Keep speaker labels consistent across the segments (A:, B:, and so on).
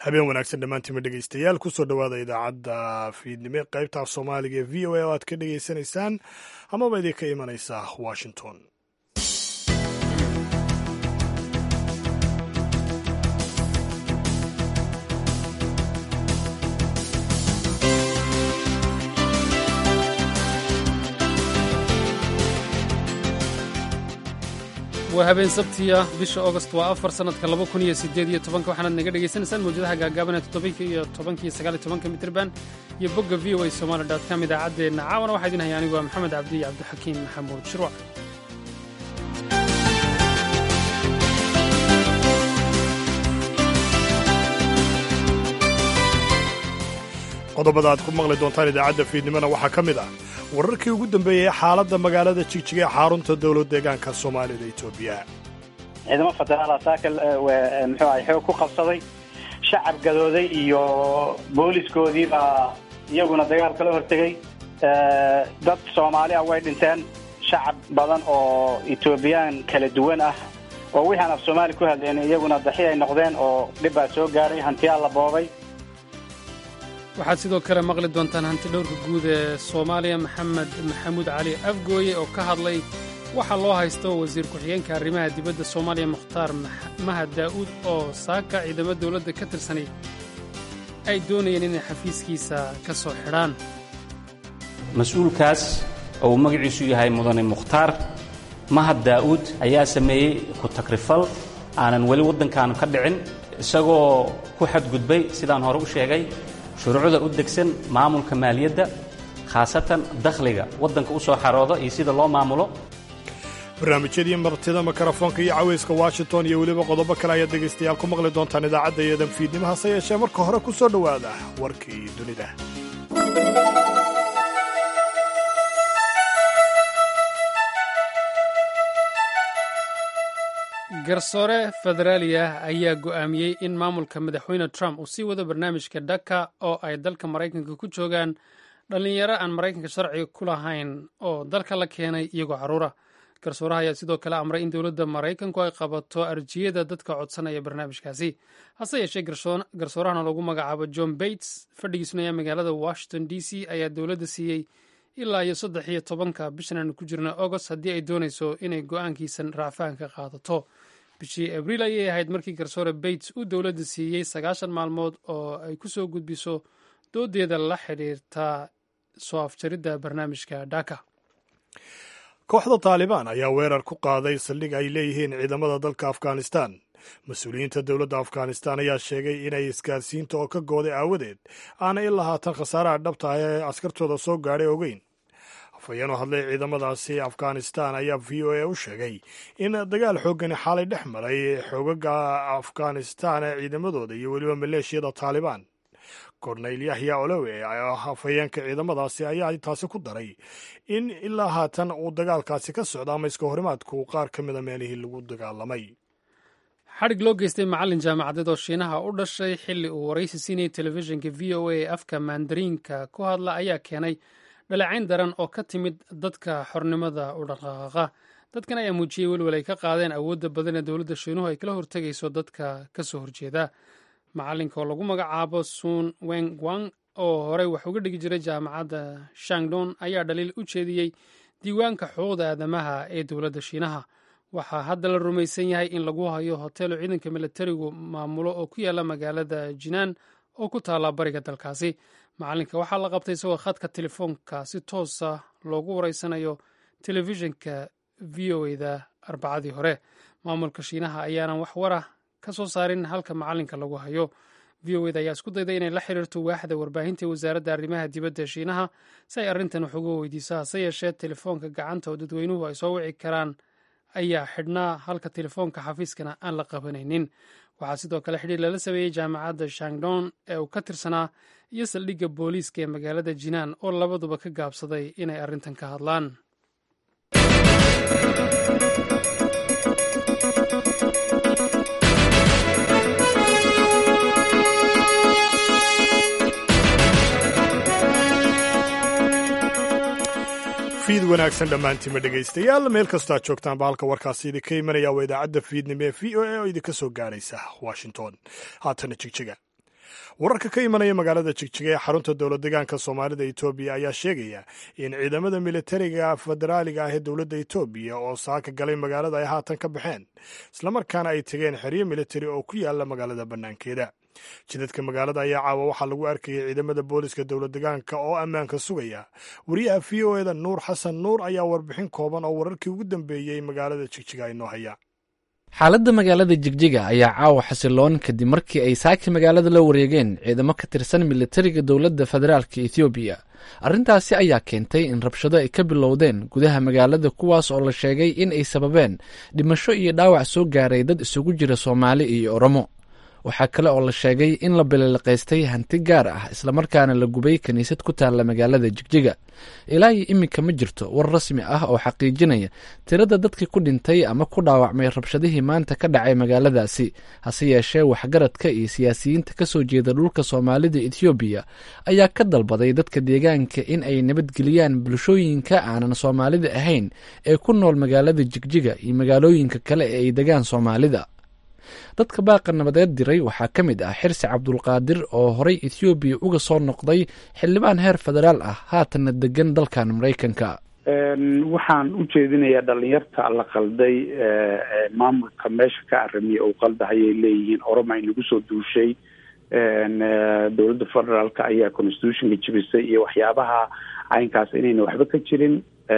A: habeen wanaagsan dhammaantiima dhegeystayaal kusoo dhowaada idaacadda fiidnimo qaybta af soomaaliga ee v o a oo aad ka dhegeysanaysaan amaba idinka imanaysa washington
B: waa habeen sabtiya bisha augost waa afar sannadka laba kun iyo sideed iyo tobanka waxaanaad naga dhegaysanaysaan mawjadaha gaagaaban ee toddobaiyo iyo tobanka iyo sagaal iyo tobanka mitrban iyo bogga v o a somali dot com idaacaddeenna caawana waxaa idin haya anigu waa maxamed cabdi iyo cabdixakiim maxamuud shirwac
A: qodobada aad ku maqli doontaan idaacadda fiidnimona waxaa ka mid ah wararkii ugu dambeeyey ee xaaladda magaalada jigjiga ee xarunta dowlad deegaanka soomaalida etoobiya
C: ciidamo federaal saakal muxuu ahay xoog ku qabsaday shacab gadooday iyo booliskoodii baa iyaguna dagaal kala hortegey dad soomaali ah way dhinteen shacab badan oo etoobiyaan kala duwan ah oo wixii aan af soomaali ku hadleen iyaguna daxi ay noqdeen oo dhib baa soo gaaray hantiyaa la boobay
B: waxaad sidoo kale maqli doontaan hanti dhowrka guud ee soomaaliya maxamed maxamuud cali afgooye oo ka hadlay waxaa loo haysto wasiir ku-xigeenka arrimaha dibadda soomaaliya mukhtaar mahad daa'uud oo saaka ciidamo dowladda ka tirsanay ay doonayeen inay xafiiskiisa ka soo xidhaan
D: mas-uulkaas oo uu magaciisu yahay mudane mukhtaar mahad daa'uud ayaa sameeyey ku-takrifal aanan weli waddankaanu ka dhicin isagoo ku xadgudbay sidaan hore u sheegay shuruucda u degsan maamulka maaliyadda khaasatan dakhliga waddanka u soo xarooda iyo sida loo maamulo
A: barnaamijyadii martida mikrofoonka iyo cawayska washington iyo weliba qodobo kale ayaad dhegaystayaal ku maqli doontaan idaacadda iyo danfiidnimo hase yeeshee marka hore ku soo dhowaada warkii dunida
B: garsoore federaali ah ayaa go'aamiyey in maamulka madaxweyne trump uu sii wado barnaamijka dhaka oo ay dalka maraykanka ku joogaan dhallinyaro aan maraykanka sharciga ku lahayn oo dalka la keenay iyagoo carruura garsooraha ayaa sidoo kale amray in dowladda maraykanku ay qabato arjiyada dadka codsanaya barnaamijkaasi hase yeeshee garsoorahana lagu magacaabo john bates fadhigiisuna ayaa magaalada washington d c ayaa dowladda siiyey ilaa iyo saddex iyo tobanka bishan aanu ku jirna agost haddii ay doonayso inay go'aankiisan racfaanka qaadato bishii abriil ayay ahayd markii garsoore bates uu dowladda siiyey sagaashan maalmood oo ay ku soo gudbiso doodeeda la xidhiirta soo afjaridda barnaamijka dhaka
A: kooxda taalibaan ayaa weerar ku qaaday saldhig ay leeyihiin ciidamada dalka afghanistan mas-uuliyiinta dowladda afghanistan ayaa sheegay inay isgaarsiinta oo ka gooday aawadeed aanay ilaa haatan khasaaraha dhabta ah ee askartooda soo gaadhay ogeyn afhayeen oo hadlay ciidamadaasi afghanistan ayaa v o a u sheegay in dagaal xooggani xaalay dhex maray xoogaga afghanistan ee ciidamadooda iyo weliba maleeshiyada taalibaan korneyl yahya olowe afhayeenka ciidamadaasi ayaa taasi ku daray in ilaa haatan uu dagaalkaasi ka socda ama iska horimaadku qaar ka mida meelihii lagu dagaalamay
B: xadhig loo geystay macallin jaamacadeed oo shiinaha u dhashay xilli uu waraysi siinayay telefishinka v o a ee afka mandariinka ku hadla ayaa keenay dhaleecayn daran oo ka timid dadka xornimada u dhaqaaqa dadkan ayaa muujiyey welwel ay ka qaadeen awoodda badan ee dowladda shiinuhu ay kala hortegayso dadka ka soo horjeeda macallinka oo lagu magacaabo sun weng wang oo horey wax uga dhigi jiray jaamacadda shangdon ayaa dhaliil u jeediyey diiwaanka xuquuqda aadamaha ee dowladda shiinaha waxaa hadda la rumaysan yahay in lagu hayo hoteelo ciidanka milatarigu maamulo oo ku yaala magaalada jinaan oo ku taalla bariga dalkaasi macalinka waxaa la qabtay isagoo khadka telefoonka si toosa loogu wareysanayo telefishinka v o eda arbacadii hore maamulka shiinaha ayaanan wax warah ka soo saarin halka macalinka lagu hayo v o eda ayaa isku dayday inay la xiriirto waaxda warbaahinta wasaaradda arrimaha dibadda shiinaha si ay arrintan wax uga weydiiso hase yeeshee telefoonka gacanta oo dadweynuhu ay soo wici karaan ayaa xidhnaa halka telefoonka xafiiskana aan la qabanaynin waxaa sidoo kale xidhiir lala sameeyey jaamacadda shangdon ee uu ka tirsanaa iyo saldhigga booliiska ee magaalada jinaan oo labaduba ka gaabsaday inay arrintan ka hadlaan
A: fiid wanaagsan dhammaantiima dhegaystayaal meel kastoo aad joogtaanba halka warkaasi idinka imanaya waa idaacadda fiidnimo ee v o a oo idinka soo gaadhaysa washington haatana jigjiga wararka ka imanaya magaalada jigjiga ee xarunta dowlad deegaanka soomaalida etoobiya ayaa sheegaya in ciidamada militariga federaaliga ah ee dowladda etoobiya oo saaka galay magaalada ay haatan ka baxeen islamarkaana ay tegeen xeryo militari oo ku yaala magaalada bannaankeeda jidadka magaalada ayaa caawa waxaa lagu arkayay ciidamada booliska dowlad deegaanka oo ammaanka sugaya wariyaha v o eda nuur xasan nuur ayaa warbixin kooban oo wararkii ugu dambeeyey magaalada jigjiga inoo haya
E: xaaladda magaalada jigjiga ayaa caawa xasiloon kadib markii ay saaki magaalada la wareegeen ciidamo ka tirsan militariga dowladda federaalka ethoobiya arrintaasi ayaa keentay in rabshado ay ka bilowdeen gudaha magaalada kuwaas oo la sheegay in ay sababeen dhimasho iyo dhaawac soo gaaray dad isugu jira soomaali iyo oromo waxaa kale oo la sheegay in la bililiqaystay hanti gaar ah islamarkaana la gubay kiniisad ku taalla magaalada jigjiga ilaa iyo iminka ma jirto war rasmi ah oo xaqiijinaya tirada dadkii ku dhintay ama ku dhaawacmay rabshadihii maanta ka dhacay magaaladaasi hase yeeshee waxgaradka iyo siyaasiyiinta ka soo jeeda dhulka soomaalida ethoobiya ayaa ka dalbaday dadka deegaanka in ay nabadgeliyaan bulshooyinka aanan soomaalida ahayn ee ku nool magaalada jigjiga iyo magaalooyinka kale ee ay degaan soomaalida dadka baaqa nabadeed diray waxaa ka mid ah xirsi cabdulqaadir oo horey ethoobiya uga soo noqday xildhibaan heer federaal ah haatanna degan dalkan maraykanka
F: waxaan u jeedinayaa dhalinyarta la qalday maamulka meesha ka aramiya uu qaldahayay leeyihiin oroma inagu soo duushay dowladda federaalka ayaa constitutionka jibisay iyo waxyaabaha caynkaas inayna waxba ka jirin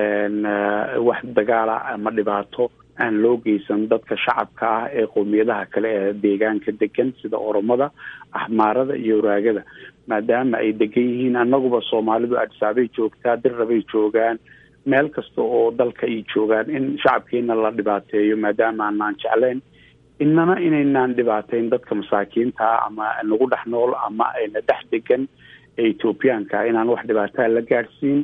F: wax dagaala ama dhibaato aan loo geysan dadka shacabka ah ee qowmiyadaha kale ee deegaanka degan sida oromada axmaarada iyo waraagada maadaama ay degan yihiin annaguba soomaalidu adsaabay joogtaa dirrabay joogaan meel kasta oo dalka ay joogaan in shacabkeena la dhibaateeyo maadaama aanaan jeclayn inana inaynaan dhibaateyn dadka masaakiinta ah ama nagu dhex nool ama ayna dhex degan ee ethoobiyaanka inaan wax dhibaataa la gaadhsiin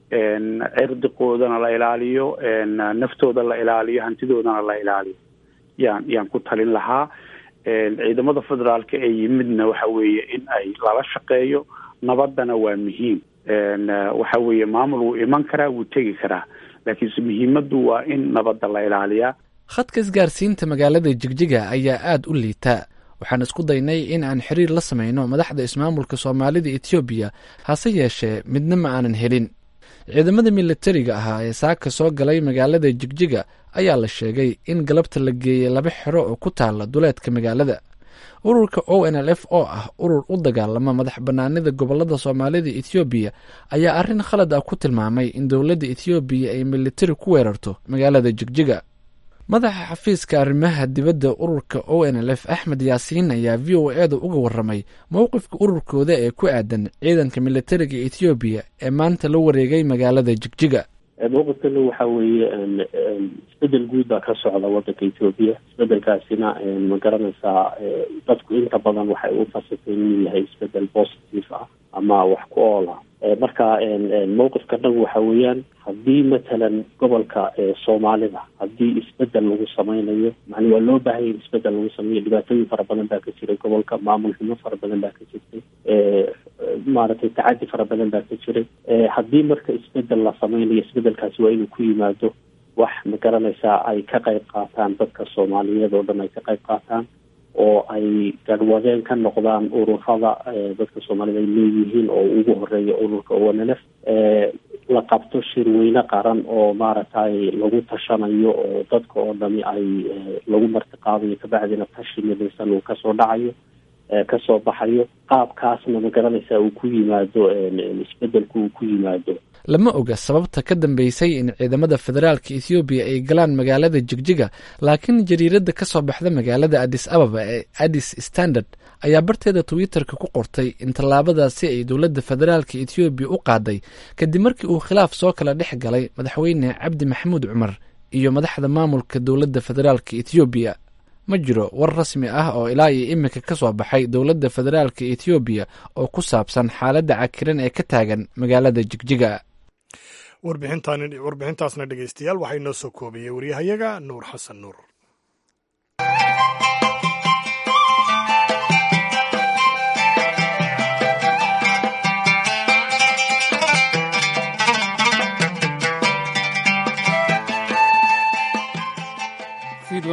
F: cirdiqoodana la ilaaliyo naftooda la ilaaliyo hantidoodana la ilaaliyo yaan yaan ku talin lahaa ciidamada federaalka ee yimidna waxa weeye in ay lala shaqeeyo nabadana waa muhiim waxa weeye maamul wuu iman karaa wuu tegi karaa laakiinse muhiimaddu waa in nabadda la ilaaliyaa
E: khadka isgaarsiinta magaalada jigjiga ayaa aada u liitaa waxaan isku daynay in aan xiriir la samayno madaxda ismaamulka soomaalida etoobiya hase yeeshee midna ma aanan helin ciidamada militariga ahaa ee saaka soo galay magaalada jigjiga ayaa la sheegay in galabta la geeyey laba xero oo ku taala duleedka magaalada ururka o n l f oo ah urur u dagaalama madax banaanida gobolada soomaalida ethoobiya ayaa arrin khalad ah ku tilmaamay in dowladda ethoobiya ay militari ku weerarto magaalada jigjiga madaxa xafiiska arrimaha dibadda ururka o n l f axmed yaasiin ayaa v o e da uga waramay mowqifka ururkooda ee ku aadan ciidanka militariga ethoobiya ee maanta la wareegay magaalada jigjiga
G: mowqifkana waxa weeye isbedel guud baa ka socda wadanka ethoobiya isbedelkaasina ma garanaysaa dadku inta badan waxay u fasirtay inuu yahay isbedel positive ah ama wax ku ool ah marka mowqifka dhan waxa weeyaan haddii matalan gobolka soomaalida haddii isbedel lagu sameynayo mani waa loo baahanya in isbedel lagu sameeyo dhibaatooyin fara badan baa ka jiray gobolka maamul xumo fara badan baa ka jirtay maaragtay tacadi fara badan baa ka jiray haddii marka isbedel la sameynayo isbedelkaasi waa inuu ku yimaado wax ma garanaysaa ay ka qayb qaataan dadka soomaaliyeed oo dhan ay ka qayb qaataan oo ay garwadeen ka noqdaan ururada dadka soomaalida ay leeyihiin oo ugu horeeya ururka onlf la qabto shirweyne qaran oo maaragtay lagu tashanayo oo dadka oo dhami ay lagu martiqaadayo kabacdina tashi midaysan uu kasoo dhacayo kasoo baxayo qaabkaasna ma garanaysaa uu ku yimaado isbedelku uu ku yimaado
E: lama oga sababta ka dambeysay in ciidamada federaalka ethoobiya ay galaan magaalada jigjiga laakiin jariiradda ka soo baxda magaalada adis ababa ee adis standard ayaa barteeda twitter-ka ku qortay in tallaabadaasi ay dowladda federaalka ethoobiya u qaaday kadib markii uu khilaaf soo kala dhex galay madaxweyne cabdi maxamuud cumar iyo madaxda maamulka dowladda federaalka ethoobiya ma jiro war rasmi ah oo ilaa iyo iminka ka soo baxay dowladda federaalka ethoobiya oo ku saabsan xaaladda cakiran ee ka taagan magaalada jigjiga
A: warbixintaasna dhegeystayaal waxaa inoo soo koobayay waryahayaga nuur xasan nuur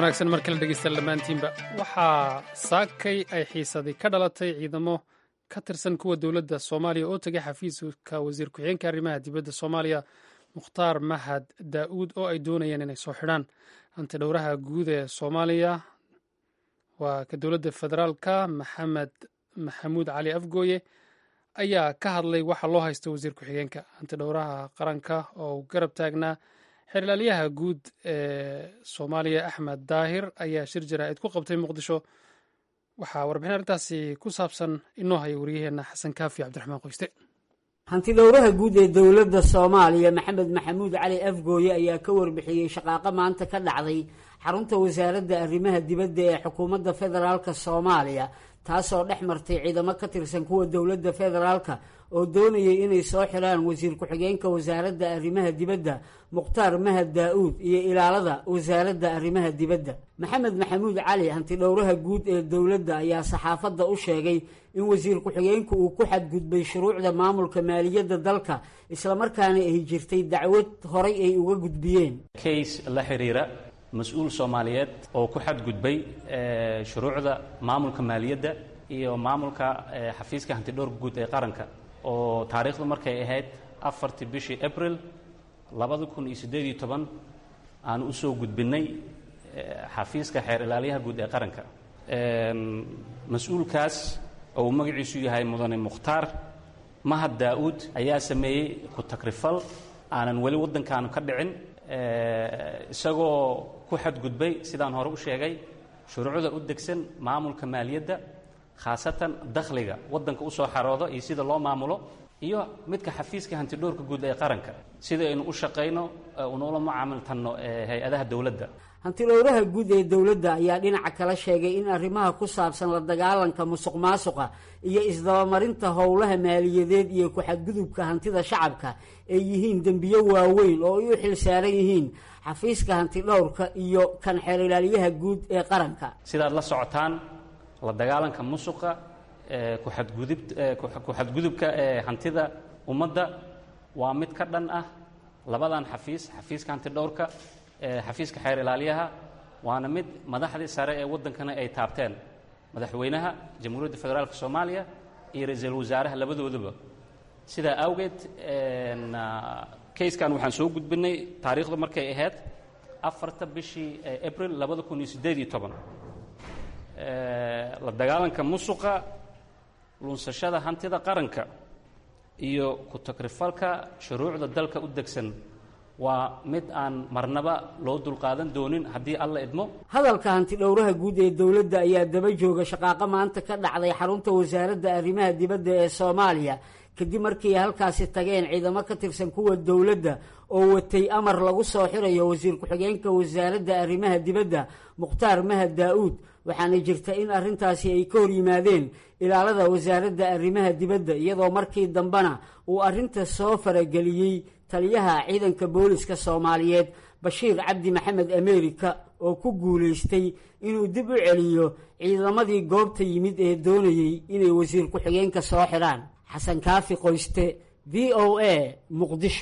B: wanaagsan mar kale dhegeysta dhammaantiinba waxaa saakay ay xiisadii ka dhalatay ciidamo ka tirsan kuwa dowladda soomaaliya oo tegay xafiiska wasiir ku-xigeenka arrimaha dibadda soomaaliya mukhtaar mahad daa'uud oo ay doonayeen inay soo xidhaan hanti dhowraha guud ee soomaaliya waa ka dowladda federaalka maxamed maxamuud cali afgooye ayaa ka hadlay waxa loo haysta wasiir ku-xigeenka hanti dhowraha qaranka oo uu garab taagnaa xeerlaaliyaha guud ee soomaaliya axmed daahir ayaa shir jaraa'id ku qabtay muqdisho waxaa warbixin arrintaasi ku saabsan inoo haya wariyaheenna xasan kaafi cabdiraxmaan qoyste
H: hantidhowraha guud ee dowladda soomaaliya maxamed maxamuud cali afgooye ayaa ka warbixiyey shaqaaqo maanta ka dhacday xarunta wasaaradda arrimaha dibadda ee xukuumadda federaalka soomaaliya taasoo dhex martay ciidamo ka tirsan kuwa dowladda federaalka oo doonayay inay soo xidhaan wasiir ku-xigeenka wasaaradda arrimaha dibadda mukhtaar mahad daa-uud iyo ilaalada wasaaradda arrimaha dibadda maxamed maxamuud cali hantidhowraha guud ee dowladda ayaa saxaafadda u sheegay in wasiir ku-xigeenku uu ku xadgudbay shuruucda maamulka maaliyadda dalka islamarkaana ay jirtay dacwad horay ay uga gudbiyeen
D: kays la xiriira mas-uul soomaaliyeed oo ku xadgudbay shuruucda maamulka maaliyadda iyo maamulka xafiiska hantidhowrka guud ee qaranka oo taariikhdu markay ahayd afartii bishii abril labada kun iyo siddeed iyo toban aan u soo gudbinnay xafiiska xeer ilaaliyaha guud ee qaranka mas-uulkaas oo uu magaciisu yahay mudane mukhtaar mahad daa-uud ayaa sameeyey ku takrifal aanan weli waddankaanu ka dhicin isagoo ku xadgudbay sidaan hore u sheegay shuruucda u degsan maamulka maaliyadda khaasatan dakhliga waddanka u soo xaroodo iyo sida loo maamulo iyo midka xafiiska hantidhowrka guud ee qaranka sida aynu u shaqayno unula mucaamiltanno hay-adaha dowladda
H: hantidhowraha guud ee dowladda ayaa dhinaca kala sheegay in arrimaha ku saabsan la dagaalanka musuq maasuqa iyo isdabamarinta howlaha maaliyadeed iyo ku-xadgudubka hantida shacabka ay yihiin dembiyo waaweyn oo ay u xil saaran yihiin xafiiska hantidhowrka iyo kan xeer ilaaliyaha guud ee qaranka
D: sidaad la socotaan la dagaalanka musuqa kuxadgudub ku-xadgudubka ee hantida ummadda waa mid ka dhan ah labadan xafiis xafiiska hantidhowrka xafiiska xeer ilaaliyaha waana mid madaxdii sare ee waddankana ay taabteen madaxweynaha jamhuuriyadda federaalk soomaaliya iyo ra-iisul wasaaraha labadooduba sidaa awgeed kayskan waxaan soo gudbinay taariikhdu markay ahayd afarta bishii abril labada kun iyo siddeed iyo toban la dagaalanka musuqa lunsashada hantida qaranka iyo ku-takrifalka shuruucda dalka u degsan waa mid aan marnaba loo dulqaadan doonin haddii alla idmo
H: hadalka hantidhowraha guud ee dowladda ayaa daba jooga shaqaaqo maanta ka dhacday xarunta wasaaradda arrimaha dibadda ee soomaaliya kadib markii ay halkaasi tageen ciidamo ka tirsan kuwa dowladda oo watay amar lagu soo xirayo wasiir ku-xigeenka wasaaradda arrimaha dibadda mukhtaar mahad daa-uud waxaana jirta in arrintaasi ay ka hor yimaadeen ilaalada wasaaradda arrimaha dibadda iyadoo markii dambena uu arrinta soo farageliyey taliyaha ciidanka booliska soomaaliyeed bashiir cabdi maxamed amerika oo ku guulaystay inuu dib u celiyo ciidamadii goobta yimid ee doonayey inay wasiir ku-xigeenka soo xidhaan xasan kaafi qoyste v o a muqdisho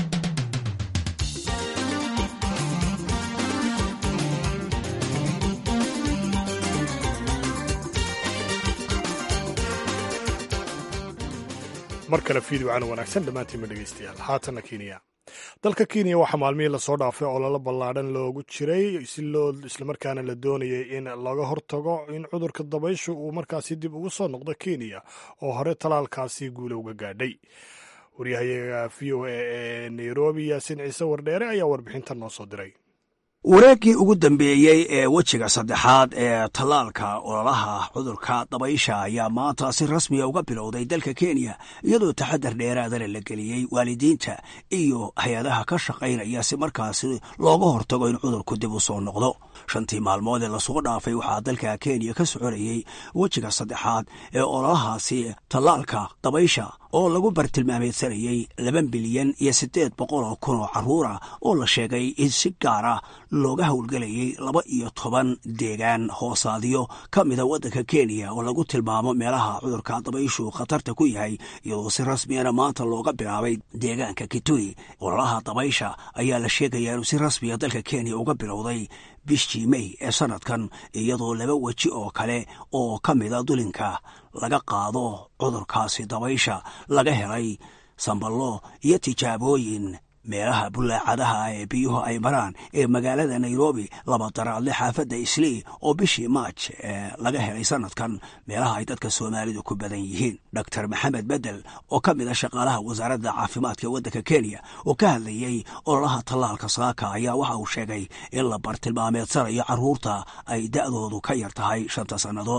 A: mar kale fiideo cana wanaagsan dhammaantiinma dhegaystayaal haatanna kenya dalka kenya waxaa maalmihii lasoo dhaafay ololo ballaadhan loogu jiray si loo islamarkaana la doonayay in laga hortago in cudurka dabayshu uu markaasi dib ugu soo noqdo kenya oo hore talaalkaasi guula uga gaadhay waryahayaga v o a ee nairobi yaasin ciise wardheere ayaa warbixintan noo soo diray
I: wareeggii ugu dambeeyey ee wejiga saddexaad ee tallaalka ololaha cudurka dabaysha ayaa maanta si rasmiya uga bilowday dalka kenya iyadoo taxadar dheeraadana la geliyey waalidiinta iyo hay-adaha ka shaqaynaya si markaasi looga hortago in cudurku dib u soo noqdo shantii maalmood ee lasoo dhaafay waxaa dalka kenya ka soconayey wejiga saddexaad ee ololahaasi tallaalka dabaysha oo lagu bartilmaameedsanayey laba bilyan iyo siddeed boqol oo kun oo carruura oo la sheegay in si gaara looga howlgelayay laba iyo toban deegaan hoosaadyo ka mida waddanka kenya oo lagu tilmaamo meelaha cudurka dabayshu khatarta ku yahay iyadoo si rasmiyana maanta looga bilaabay deegaanka kitui ololaha dabaysha ayaa la sheegayaa inuu si rasmiya dalka kenya uga bilowday bishii mey ee sannadkan iyadoo laba weji oo kale oo ka mida dulinka laga qaado cudurkaasi dabaysha laga helay samballo iyo tijaabooyin meelaha bullaacadaha ee biyuhu ay maraan ee magaalada nairobi laba daraadle xaafadda islii oo bishii maaj ee laga helay sannadkan meelaha ay dadka soomaalidu ku badan yihiin doctor maxamed bedel oo ka mid a shaqaalaha wasaaradda caafimaadka waddanka kenya oo ka hadlayey ololaha tallaalka saaka ayaa waxa uu sheegay in la bartilmaameedsanayo carruurta ay da'doodu ka yar tahay shanta sannadood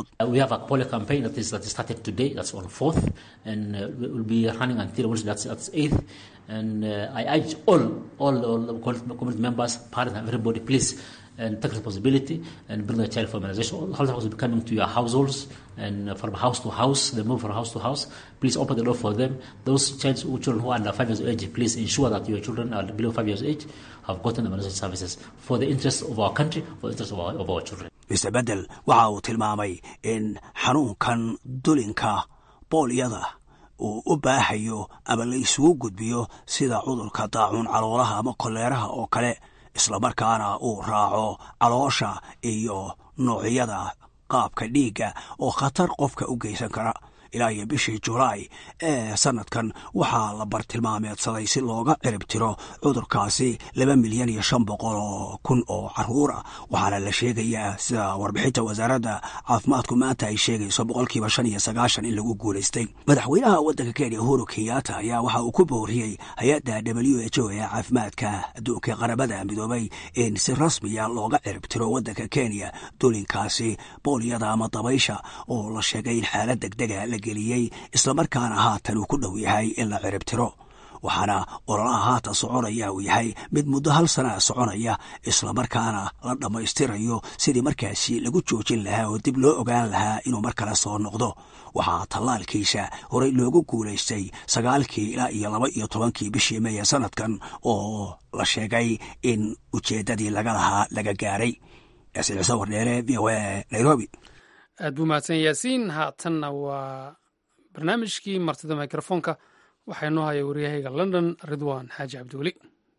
J: and uh, I urge all, all, all community members, parents, and everybody, please and take responsibility and bring the child for immunization. Health workers will be coming to your households and from house to house. They move from house to house. Please open the door for them. Those child, children who are under five years of age, please ensure that your children are below five years of age have gotten immunization services for the interest of our country, for the interest of our, of our children.
I: Mr. Bedel waxa uu tilmaamay in xanuunkan dulinka boolyada uu u baahayo ama la isugu gudbiyo sida cudurka daacuun caloolaha ama koleeraha oo kale islamarkaana uu raaco caloosha iyo noocyada qaabka dhiigga oo khatar qofka u geysan kara ilaa iyo bishii julaay ee sannadkan waxaa la bartilmaameedsaday si looga cirib tiro cudurkaasi laba milyan iyo shan boqol oo kun oo carruur ah waxaana la sheegayaa sida warbixinta wasaaradda caafimaadku maanta ay sheegayso boqolkiiba shan iyo sagaashan in lagu guulaystay madaxweynaha waddanka kenya uhuru kenyatta ayaa waxa uu ku booriyey hay-adda w h o ee caafimaadka adduunka qaramada midoobay in si rasmiya looga cirib tiro waddanka kenya dulinkaasi boolyada ama dabaysha oo la sheegay in xaalad degdega la geliyey islamarkaana haatan uu ku dhow yahay in la cirib tiro waxaana ololaha haatan soconaya uu yahay mid muddo hal sanaa soconaya islamarkaana la dhammaystirayo sidii markaasi lagu joojin lahaa oo dib loo ogaan lahaa inuu mar kale soo noqdo waxaa tallaalkiisa horey loogu guulaystay sagaalkii ilaa iyo laba iyo tobankii bishii meeye sanadkan oo la sheegay in ujeeddadii laga lahaa laga gaaray yaasiin ciise wardheere v o a nairobi
B: aad buu mahadsan yaasiin haatanna waa barnaamijkii martida mikrofoonka waxaa inoo haya waryahayga london ridwan xaaji cabdiweli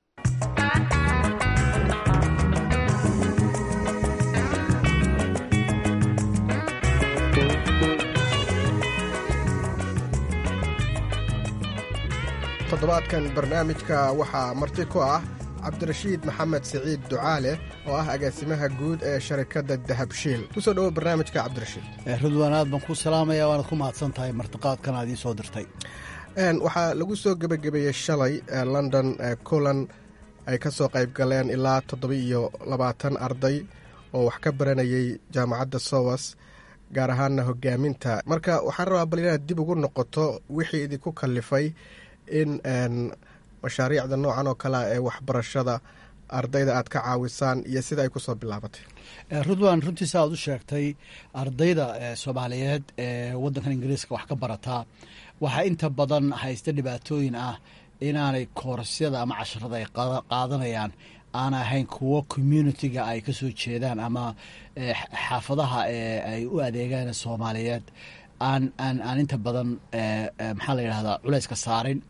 K: toddobaadkan barnaamijka waxaa marti ku ah cabdirashiid maxamed siciid ducaale oo ah agaasimaha guud ee sharikadda dahabshiil kusoo dhowo barnaamijka cabdirashiid
L: ridwaan aad baan ku salaamaya waanad ku mahadsan tahay martiqaadkan aad ii soo dirtay
K: waxaa lagu soo gebagabeeyey shalay london kulan ay ka soo qayb galeen ilaa toddoba-iyo labaatan arday oo wax ka baranayay jaamacadda sowas gaar ahaana hogaaminta marka waxaan rabaa bal inaad dib ugu noqoto wixii idinku kallifay in mashaariicda noocan oo kalea ee waxbarashada ardayda aad ka caawisaan iyo sida ay kusoo bilaabatay
L: ridwan runtiisa aad u sheegtay ardayda soomaaliyeed ee waddankan ingiriiska wax ka barataa waxaa inta badan haysta dhibaatooyin ah inaanay koorasyada ama casharada ay qaadanayaan aan ahayn kuwo communitiga ay ka soo jeedaan ama xaafadaha ay u adeegaan soomaaliyeed aan aan aan inta badan maxaa la yidhahdaa culayska saarin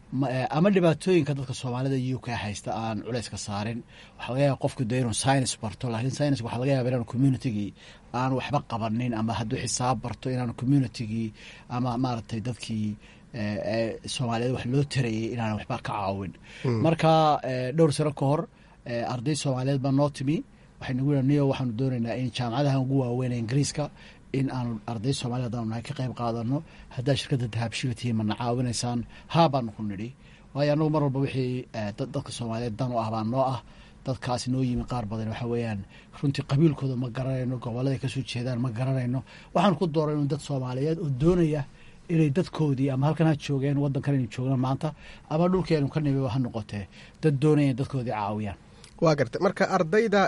L: ama dhibaatooyinka dadka soomaalida u k haysta aan culayska saarin waxaa laga yaaba qofku de inuu science barto laakiin science waxaa laga yaba inaanu communitigii aan waxba qabanin ama hadduu xisaab barto inaanu communitigii ama maaragtay dadkii soomaaliyeed wax loo tarayay inaan waxba ka caawin marka dhowr sano ka hor arday soomaaliyeed baa noo timi waxay nagu yihi niyo waxaanu doonaynaa in jaamacadaha ugu waaweyn ingiriiska in aanu arday soomaliya haddaanu nahay ka qayb qaadano haddaa shirkadda dahabshilatihi mana caawinaysaan haa baanu ku nidhi waayo annagu mar walba wixii dadka soomaaliyeed dan u ah baa noo ah dadkaasi noo yimi qaar badan waxa weeyaan runtii qabiilkooda ma garanayno gobollada kasoo jeedaan ma garanayno waxaan ku doorayno dad soomaaliyeed oo doonaya inay dadkoodii ama halkan ha joogeen waddankan aynu joogno maanta ama dhulkeenu ka nimi ha noqotee dad doonaya in dadkoodii caawiyaan
K: waa gartay marka ardayda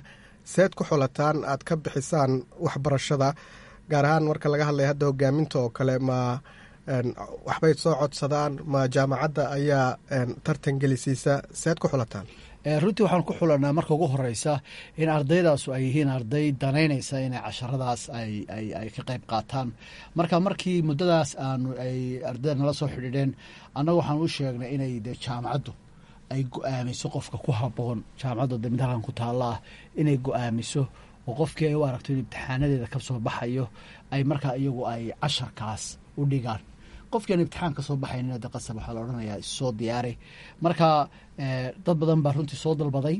K: seed ku xulataan aad ka bixisaan waxbarashada gaar ahaan marka laga hadlaya hadda hogaaminta oo kale ma waxbay soo codsadaan ma jaamacadda ayaa tartan gelisiisa seed ku xulataan
L: runtii waxaan ku xulanaa marka ugu horeysa in ardaydaasu ay yihiin arday danaynaysa inay casharadaas ay ka qayb qaataan marka markii muddadaas aanu ay ardayda nala soo xidhiidheen annaga waxaan u sheegnay inay de jaamacaddu ay go-aamiso qofka ku habboon jaamacadda mid halkan ku taalla ah inay go-aamiso oo qofkii ay u aragto in imtixaanadeeda ka soo baxayo ay markaa iyagu ay casharkaas u dhigaan qofkii aan imtixaan ka soo baxaynin de qasab waxaa la odhanayaa issoo diyaari marka dad badan baa runtii soo dalbaday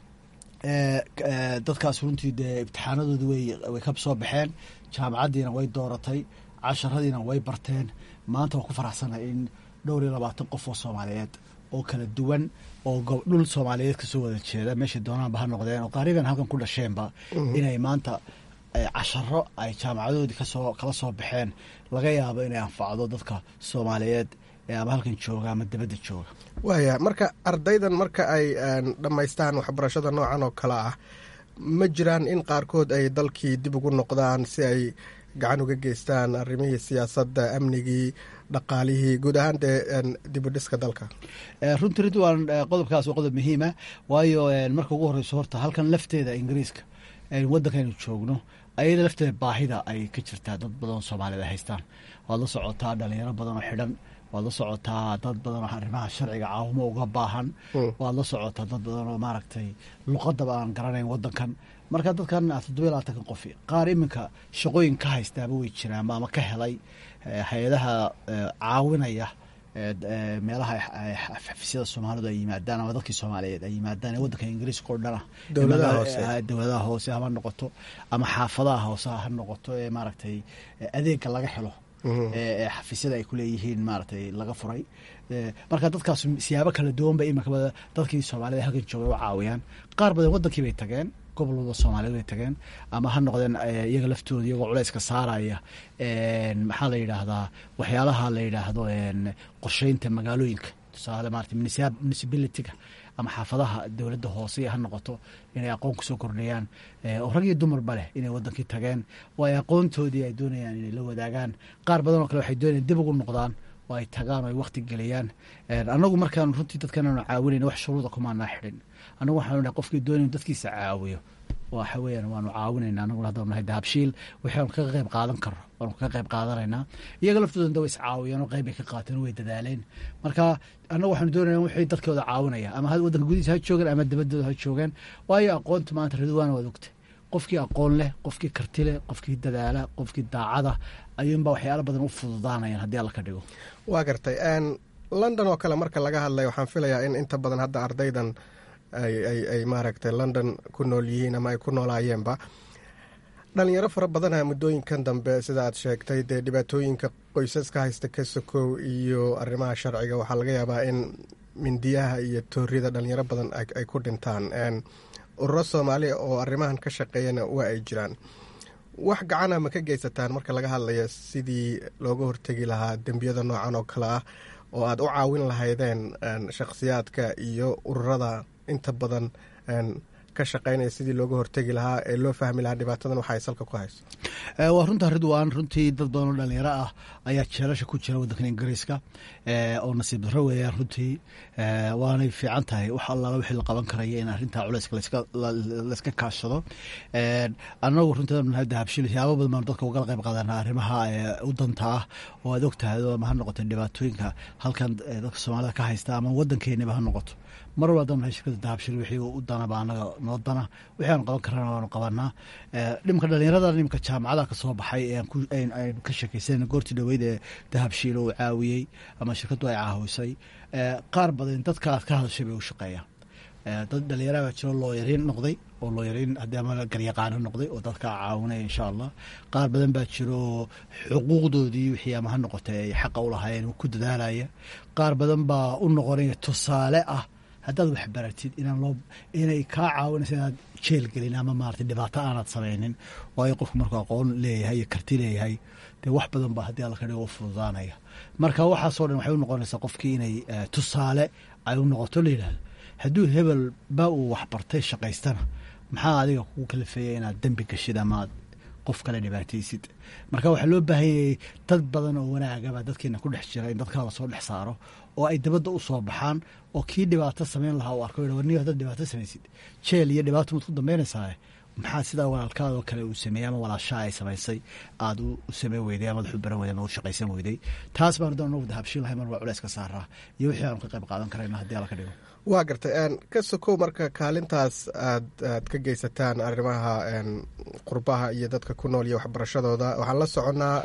L: dadkaas runtii dee imtixaanadoodi way way ka soo baxeen jaamacaddiina way dooratay casharadiina way barteen maanta waa ku faraxsana in dhowr iyo labaatan qof oo soomaaliyeed oo kala duwan oo dhul soomaaliyeed kasoo wada jeeda meeshay doonaanba ha noqdeen oo qaariban halkan ku dhasheenba inay maanta casharo ay jaamacadoodii kasoo kala soo baxeen laga yaabo inay anfacdo dadka soomaaliyeed ee ama halkan jooga ama dibadda jooga
K: waaya marka ardaydan marka ay dhammaystaan waxbarashada noocan oo kale ah ma jiraan in qaarkood ay dalkii dib ugu noqdaan si ay gacan uga geystaan arrimihii siyaasadda amnigii dhaqaalihii guud ahaan dee dibudhiska dalka
L: runtii runtii waan qodobkaas waa qodob muhiima waayo marka ugu horeyso horta halkan lafteeda ingiriiska waddankaynu joogno ayada lafteeda baahida ay ka jirtaa dad badan oo soomaaliyed ay haystaan waad la socotaa dhalinyaro badan oo xidhan waad la socotaa dad badan oo arrimaha sharciga caawimo uga baahan waad la socotaa dad badan oo maaragtay luqadaba aan garanayn waddankan marka dadkan toddobiya labaatankan qofi qaar iminka shaqooyin ka haystaaba way jiraan ama ka helay hay-adaha caawinaya meelaha xafiisyada soomaalidu ay yimaadaan ama dadkii soomaaliyeed ay yimaadaan ee waddanka ingiriiska oo dhana dowladaha hoose hama noqoto ama xaafadaha hoose ha noqoto ee maaragtay adeega laga helo ee xafiisyada ay kuleeyihiin maaragtay laga furay marka dadkaas siyaabo kala duwan ba iminka dadkii soomaaliyed halkan joogay u caawiyaan qaar badan waddankii bay tageen gobolada soomaaliyeed bay tageen ama ha noqdeen iyaga laftooda iyagoo culayska saaraya maxaa la yidhaahdaa waxyaalaha la yidhaahdo qorsheynta magaalooyinka tusaale maarata municipalityga ama xaafadaha dowladda hoose ha noqoto inay aqoon kusoo kordhayaan oo rag iyo dumarba leh inay wadankii tageen oo ay aqoontoodii ay doonayaan inay la wadaagaan qaar badan oo kale waxay doonayaan dib ugu noqdaan oo ay tagaan oo ay wakti geliyaan annagu markaan runtii dadkan aanu caawinayna wax shuruuda kumaanaa xidhin annagu waxaanu nahay qofkii doonaynu dadkiisa caawiyo waxa weeyaan waanu caawinayna annaguna haddanu nahay dahabshiil waxaanu kaga qayb qaadan karno waanu kaga qayb qaadanaynaa iyaga laftooda da way iscaawiyeen oo qayb bay ka qaateen oo way dadaaleen marka annagu waxaanu doonayna wixii dadkooda caawinaya ama waddanka gudihiisa ha joogeen ama dabaddooda ha joogeen waayo aqoonta maanta ridwaana waad ogtay qofkii aqoon leh qofkii karti leh qofkii dadaala qofkii daacada ayuunbaa waxyaala badan u fududaanayaan haddii alla ka dhigo
K: waa gartay london oo kale marka laga hadlay waxaan filayaa in inta badan hadda ardaydan ay maaragtay london ku nool yihiin ama ay ku noolaayeenba dhalinyaro fara badana muddooyinkan dambe sida aad sheegtay dee dhibaatooyinka qoysaska haysta ka sokow iyo arrimaha sharciga waxaa laga yaabaa in mindiyaha iyo tooriyada dhalinyaro badan ay ku dhintaan ururo soomaaliya oo arrimahan ka shaqeeyana waa ay jiraan wax gacana ma ka geysataan marka laga hadlaya sidii looga hortegi lahaa dembiyada noocan oo kale ah oo aad u caawin lahaydeen shakhsiyaadka iyo ururada inta badan ka shaqeynaya sidii looga hortegi lahaa ee loo fahmi lahaa dhibaatadan waxa ay salka ku hayso
L: waa runta ridwan runtii dad badan oo dhalinyaro ah ayaa jeelasha ku jira waddankan ingiriiska oo nasiib darro weeyaan runtii waanay fiican tahay wax allaala wixii la qaban karaya in arrintaa culayska layska kaashado annagu runtii nahay dahabshil siyaabo badan baanu dadka ugala qayb qaadanaa arrimaha u danta ah oo aad og tahay ama ha noqoto dhibaatooyinka halkan dadka soomaalida ka haysta ama waddankeeniba ha noqoto mar walba haddaanu nahay shirkadda dahabshil wixii u danaba annaga noo dana wixii aanu qaban karana waanu qabanaa dhimka dhalinyarada dhimka jaamacada ka soo baxay aynu ka sheekaysanayna goortii dhoweyd ee dahabshiil uu caawiyey ama shirkaddu ay caawisay qaar badan dadka aad ka hadashay bay u shaqeeyaan dad dhalinyara baa jiro looyariin noqday oo looyariin haddii ama garyaqaano noqday oo dadka caawinaya insha allah qaar badan baa jiro xuquuqdoodii wixii ama ha noqotay ay xaqa u lahaayeen ku dadaalaya qaar badan baa u noqonaya tusaale ah haddaad wax baratid inaan loo inay kaa caawinaysa inaad jeel gelin ama maarata dhibaato aanaad samaynin waayo qofku markuu aqoon leeyahay iyo karti leeyahay dee wax badan baa haddii alla ka dhigo u fududaanaya marka waxaasoo dhan waxay u noqonaysaa qofkii inay tusaale ay u noqoto la yidhahdo hadduu hebel ba uu waxbartay shaqaystana maxaa adiga kugu kalifeeya inaad dembi gashid amaad qof kale dhibaataysid marka waxaa loo baahanyayay dad badan oo wanaagaba dadkeena ku dhex jira in dadkaa lasoo dhex saaro oo ay dabadda u soo baxaan oo kii dhibaato samayn lahaa u arko warniyo haddaad dhibaato samaysid jeel iyo dhibaato maad ku dambaynaysaa maxaa sidaa walaalkaadoo kale uu sameeyey ama walaashaa ay samaysay aada u sameyn weyday ama u baran weyday ama u shaqaysan weyday taas baan haddaan nagu dahabshiin lahay mar waa culeys ka saaraa iyo wixii aanu ka qayb qaadan karayna haddii alla ka dhigo
K: waa gartay ka sokow marka kaalintaas aad aad ka geysataan arrimaha qurbaha iyo dadka ku nool iyo waxbarashadooda waxaan la soconnaa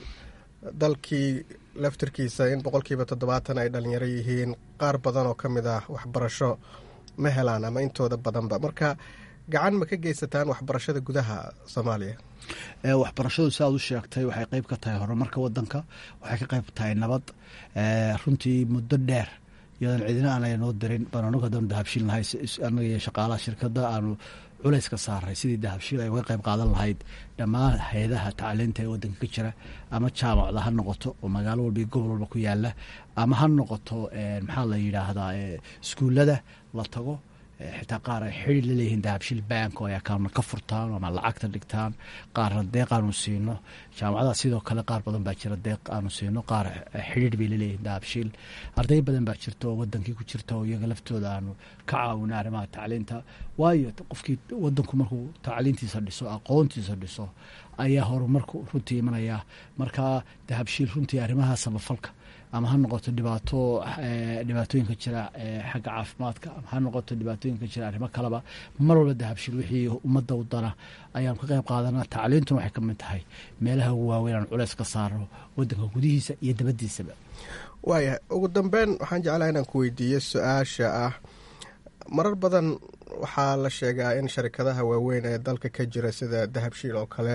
K: dalkii laftirkiisa in boqolkiiba toddobaatan ay dhalinyaro yihiin qaar badan oo ka mid ah waxbarasho ma helaan ama intooda badanba marka gacan ma ka geysataan waxbarashada gudaha soomaaliya
L: waxbarashadu si aad u sheegtay waxay qeyb ka tahay horumarka wadanka waxay ka qeyb tahay nabad runtii muddo dheer iyadan cidina aanay noo dirin baan anagu haddanu dahabshiil nahay anaga iyo shaqaalaha shirkadda aanu culays ka saaray sidii dahabshiil ay uga qayb qaadan lahayd dhammaan hay-adaha tacliinta ee wadanka ka jira ama jaamacda ha noqoto oo magaalo walba iyo gobol walba ku yaala ama ha noqoto maxaa la yidhaahdaa iskuullada la tago xitaa qaar ay xidhi la leeyihiin dahabshiil bank oo ay akaana ka furtaan ama lacagta dhigtaan qaarna deeq aanu siino jaamacadaha sidoo kale qaar badan baa jira deeq aanu siino qaar xidhiir bay laleeyihiin dahabshiil arday badan baa jirta oo wadankii ku jirta oo iyaga laftooda aanu ka caawina arrimaha tacliinta waayo qofkii wadanku markuu tacliintiisa dhiso aqoontiisa dhiso ayaa horumarku runtii imanaya marka dahabshiil runtii arrimaha samafalka ama ha noqoto dhibaato dhibaatooyinka jira xagga caafimaadka ama ha noqoto dhibaatooyinka jira arrimo kaleba mar walba dahabshiil wixii ummadda u dana ayaanu ka qayb qaadanaa tacliintuna waxay ka mid tahay meelaha ugu waaweyn aan culeys ka saarno wadanka gudihiisa iyo dabadiisaba
K: waayahay ugu dambeyn waxaan jeclaha inaan ku weydiiyo su-aasha ah marar badan waxaa la sheegaa in sharikadaha waaweyn ee dalka ka jira sida dahabshiil oo kale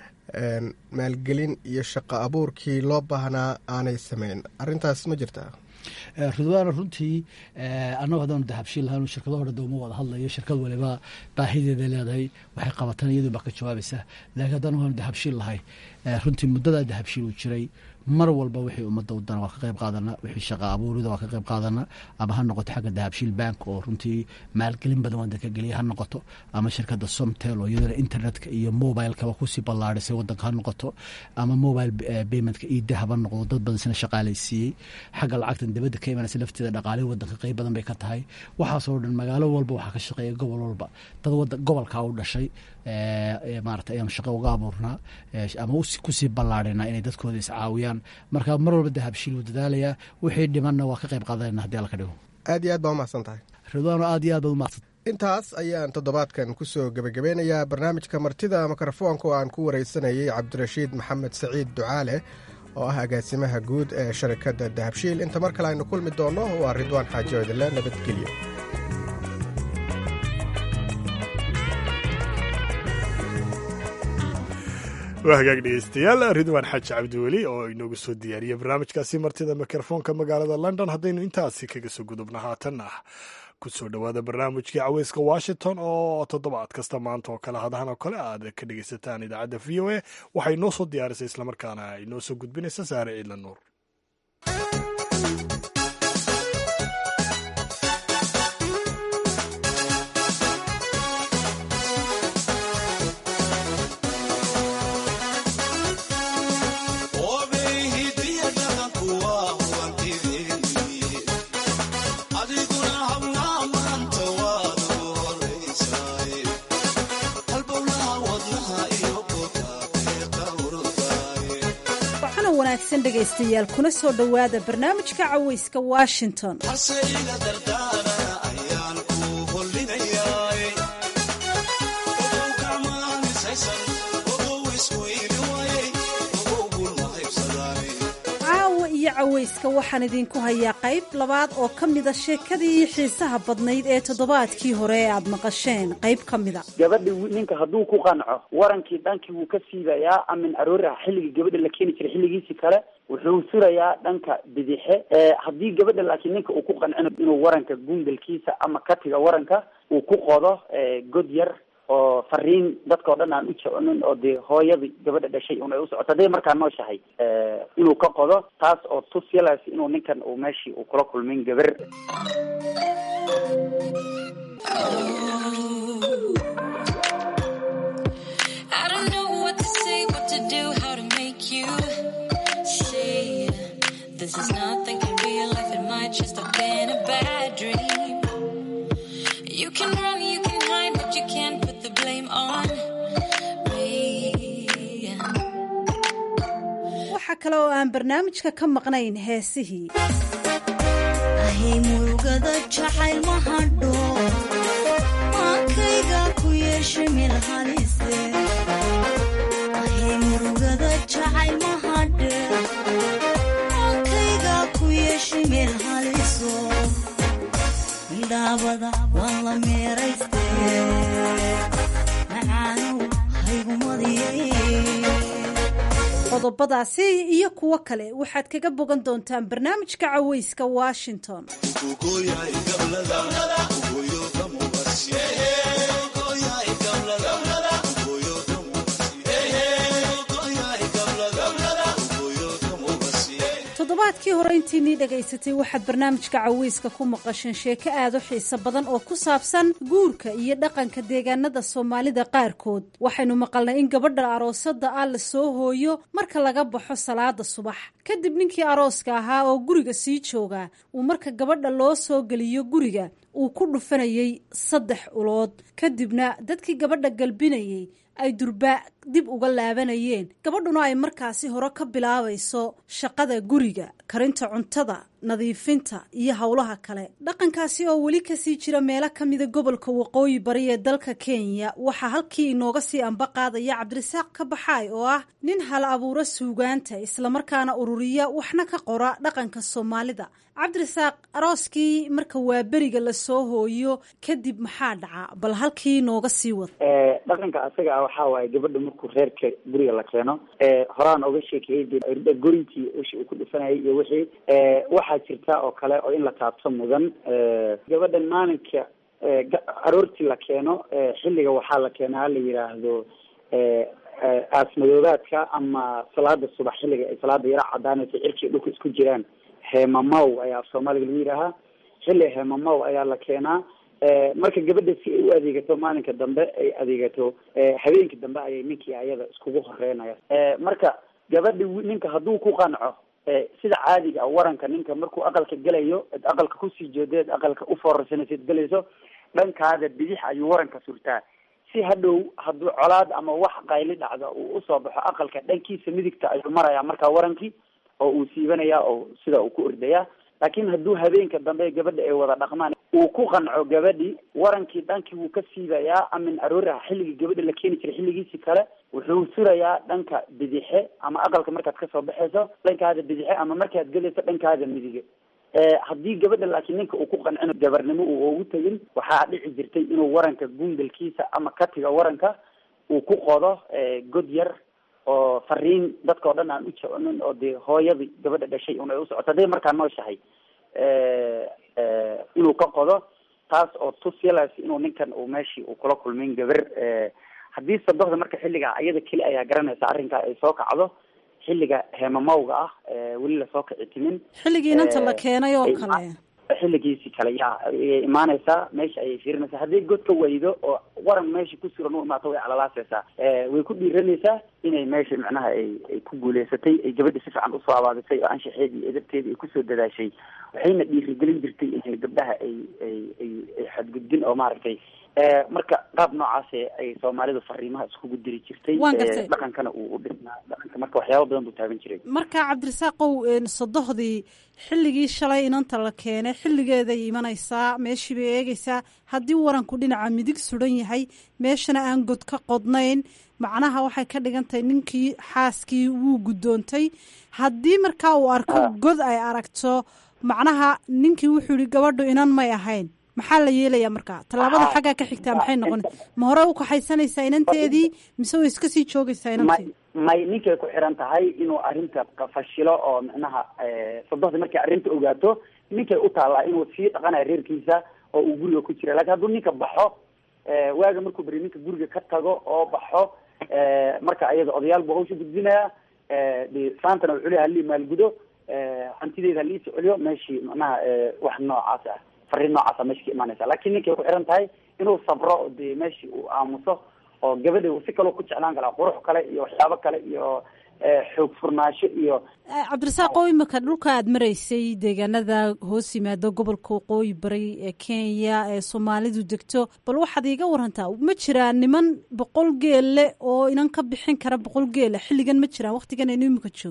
K: maalgelin iyo shaqo abuurkii loo baahnaa aanay sameyn arintaas ma jirtaa
L: ridwaana runtii annagu haddaanu dahabshiil lahayn shirkado hore dowma wada hadlayo shirkad waliba baahideeda leedahay waxay qabataan iyadu baa ka jawaabaysa laakiin haddanu haanu dahabshiil lahay runtii muddadaa dahabshiil uu jiray mar walba wixii ummadda u dana waa ka qayb qaadana wixii shaqa abuurida waa ka qayb qaadana ama ha noqoto xagga dahabshiil bank oo runtii maalgelin badan wadanka geliya ha noqoto ama shirkadda somtel oo iyadana internetka iyo mobilekaba kusii ballaadhisay wadanka ha noqoto ama mobile paymentka iyo dahab ha noqdo dad badan sina shaqaalaysiiyey xagga lacagtan dibadda ka imanaysa lafteeda dhaqaalihi wadanka qayb badan bay ka tahay waxaasoo dhan magaalo walba waxaa ka shaqeeya gobol walba dad wadan gobolkaa u dhashay maarata ayaanu shaqo uga abuurnaa ama kusii ballaadhinaa inay dadkooda iscaawiyaan marka mar walba dahabshiil wuu dadaalayaa wixii dhimanna waa ka qayb qaadanayna hadii alla ka dhigo
K: aad iyo aad baa umahadsan tahay
L: ridwaano aad iyo aad baad umahadsan
K: intaas ayaan toddobaadkan kusoo gebagabeynayaa barnaamijka martida mikrofoonka oo aan ku wareysanayay cabdirashiid maxamed saciid ducaale oo ah agaasimaha guud ee sharikadda dahabshiil inta mar kale aynu kulmi doonno waa ridwaan xaaji odile nabadgelyo
A: waa hagaag dhegeystayaal ridwaan xaaji cabdiweli oo inoogu soo diyaariyey barnaamijkaasi martida mikrofoonka magaalada london haddaynu intaasi kaga soo gudubna haatanna ku soo dhowaada barnaamijkii caweyska washington oo toddobaad kasta maanta oo kale hadahan oo kale aad ka dhegeysataan idaacadda v o a waxay noo soo diyaarisay islamarkaana ay noo soo gudbinaysa saare ciidla nuur
M: wanaagsan dhegaystayaal kuna soo dhowaada barnaamijka caweyska washington caawa iyo caweyska waxaan idinku hayaa qayb labaad oo ka mida sheekadii xiisaha badnayd ee toddobaadkii hore ee aad maqasheen qayb ka mida
N: gabadhi ninka hadduu ku qanco warankii dhankii wuu ka siibayaa amin aroori ah xilligii gabadha la keeni jiray xilligiisii kale wuxuu surayaa dhanka bidixe haddii gabadha laakiin ninka uu ku qancino inuu waranka gungalkiisa ama katiga waranka uu ku qodo god yar oo fariin dadka o dhan aan u jeconin oo dee hooyadii gabadha dhashay un ay u socoto hadday markaa nooshahay inuu ka qodo taas oo tusyalas inuu ninkan uu meeshii uu kula kulmin gabar
O: This is not thinking real life, it might just have been a bad dream. You can run, you can hide, but you can't put the blame on
M: kale oo aan barnaamijka ka maqnayn heesihii
O: ahay murugada jacayl ma hadho maankayga ku yeesha meel halise ahay murugada jacayl ma hadhe maankayga ku yeesha meel haliso midhaabada waan la meerayste macaanow haygumadiyey
M: qodobadaasi iyo kuwo kale waxaad kaga bogan doontaan barnaamijka caweyska washington toddobaadkii hore intiinii dhagaysatay waxaad barnaamijka caweyska ku maqasheen sheeko aad u xiiso badan oo ku saabsan guurka iyo dhaqanka deegaanada soomaalida qaarkood waxaynu maqalnay in gabadha aroosada ah la soo hooyo marka laga baxo salaada subax kadib ninkii arooska ahaa oo guriga sii jooga uu marka gabadha loo soo geliyo guriga uu ku dhufanayay saddex ulood kadibna dadkii gabadha galbinayay ay durbaa dib uga laabanayeen gabadhuna ay markaasi hore ka bilaabayso shaqada guriga karinta cuntada nadiifinta iyo howlaha kale dhaqankaasi oo weli kasii jira meelo kamida gobolka waqooyi bari ee dalka kenya waxaa halkii inooga sii amba qaadaya cabdirasaaq ka baxaay oo ah nin hal abuura suugaanta islamarkaana ururiya waxna ka qora dhaqanka soomaalida cabdirasaaq arooskii marka waa beriga lasoo hooyo kadib maxaa dhaca bal halkii inooga sii wada
N: dhaqanka asaga ah waxaa waaye gabadha markuu reerka guriga la keeno horaan oga sheekeeyey gorintii wixii uu ku dhufanayay iyo wixii waxaa jirta oo kale oo in la taabto mudan gabadhan maalinka aroortii la keeno xilliga waxaa la keenaa la yidhaahdo aasmadoobaadka ama salaada subax xilliga ay salaada yaro cadaanaysa cirkii dhulka isku jiraan heemamaw ayaa af soomaaliga lagu yidhaahaa xilli heemamaw ayaa la keenaa marka gabadha si ay u adeegato maalinka dambe ay adeegato habeenka dambe ayay ninkii ayada iskugu horeynaya marka gabadha ninka hadduu ku qanco sida caadiga waranka ninka markuu aqalka gelayo ed aqalka kusii jeedeed aqalka ufoorarsanaysid gelayso dhankaada bidix ayuu waranka surtaa si hadhow hadduu colaad ama wax qayli dhacda uu usoo baxo aqalka dhankiisa midigta ayuu marayaa markaa warankii oo uu siibanaya oo sida uu ku ordaya laakiin hadduu habeenka dambe gabadha ay wada dhaqmaan uu ku qanco gabadhi warankii dhankii wuu ka siibayaa amin aroora xilligii gabadha la keeni jiray xilligiisii kale wuxuu surayaa dhanka bidixe ama aqalka markaad kasoo baxayso dhankaada bidixe ama markaad gelayso dhankaada midige haddii gabadha laakiin ninka uu ku qancino gabarnimo uu ugu tegin waxaa dhici jirtay inuu waranka gungalkiisa ama katiga waranka uu ku qodo god yar oo fariin dadka o dhan aan u jecnin oo dee hooyadii gabadha dhashay un ay usocoto hadday markaa nooshahay inuu ka qodo taas oo tusyalaas inuu ninkan uu meeshii uu kula kulmin gabar haddii sadoxda marka xilliga iyada keli ayaa garanaysa arrinkaa ay soo kacdo xilliga heemamawga ah weli lasoo kici timin
M: xilligii inanta la keenay oo kale
N: xilligiisi kale ya ayay imaanaysaa meesha ayay fiirinaysaa hadday god ka waydo oo waran meesha ku suran u imaato way calalaasaysaa way ku dhiiranaysaa inay meesha macnaha ay ay ku guuleysatay ay gabadha si fiican usoo abaabisay oo anshaxeedii edabteedii ay kusoo dadaashay waxayna dhiirigelin jirtay in gabdhaha ay ay ay ay xadgudbin oo maaragtay marka qaab noocaas ay soomaalidu fariimaha iskugu diri jirtay
M: Waan gartay.
N: dhaqankana uu u dhisnaa dhaqanka marka waxyaaba badan buu taaban jiray
M: marka cabdirasaaqow sodohdii xilligii shalay inanta la keenay xilligeeday imanaysaa meeshii bay eegaysaa haddii waranku dhinaca midig sudan yahay meeshana aan god ka qodnayn macnaha waxay ka dhigan tahay ninkii xaaskii wuu guddoontay haddii markaa uu arko god ay aragto macnaha ninkii wuxuu yihi gabadhu inan may ahayn maxaa la yeelayaa markaa tallaabada
N: Ah.
M: xaggaa ka xigtaa maxay noqon ma hore u kaxaysanaysaa inanteedii mise way iska sii joogaysaa
N: may
M: inanteedi
N: may ninkay ku xiran tahay inuu arrinta fashilo oo micnaha sodohda markay arrinta ogaato ninkay u taallaa inuu sii dhaqanayo reerkiisa oo uu guriga ku jira lakin hadduu ninka baxo eh, waaga markuu beri ninka guriga ka tago oo baxo eh, marka ayada odayaal buu hawsha gudbinaya eh, de saantana wuxuu leeyahay halii maalgudo eh, hantideeda halii socoliyo meeshii macnaha eh, wax noocaas ah fariin noocaasa meesha ka imaanaysa laakiin ninkay ku xiran tahay inuu sabro oo de meeshii uu aamuso oo gabadha uu si kaloo ku jeclaan karaa qurux kale iyo waxyaabo kale iyo eh, xoog furnaasho iyo
M: Eh, cabdirasaaqow imika dhulka aad maraysay deegaanada hoos yimaado gobolka waqooyi bari ee kenya ee soomaalidu degto bal waxaad iiga warantaa ma jiraan niman boqol geelle oo inan ka bixin kara boqol geela xilligan ma jiraan waqtigan aynu imika joogno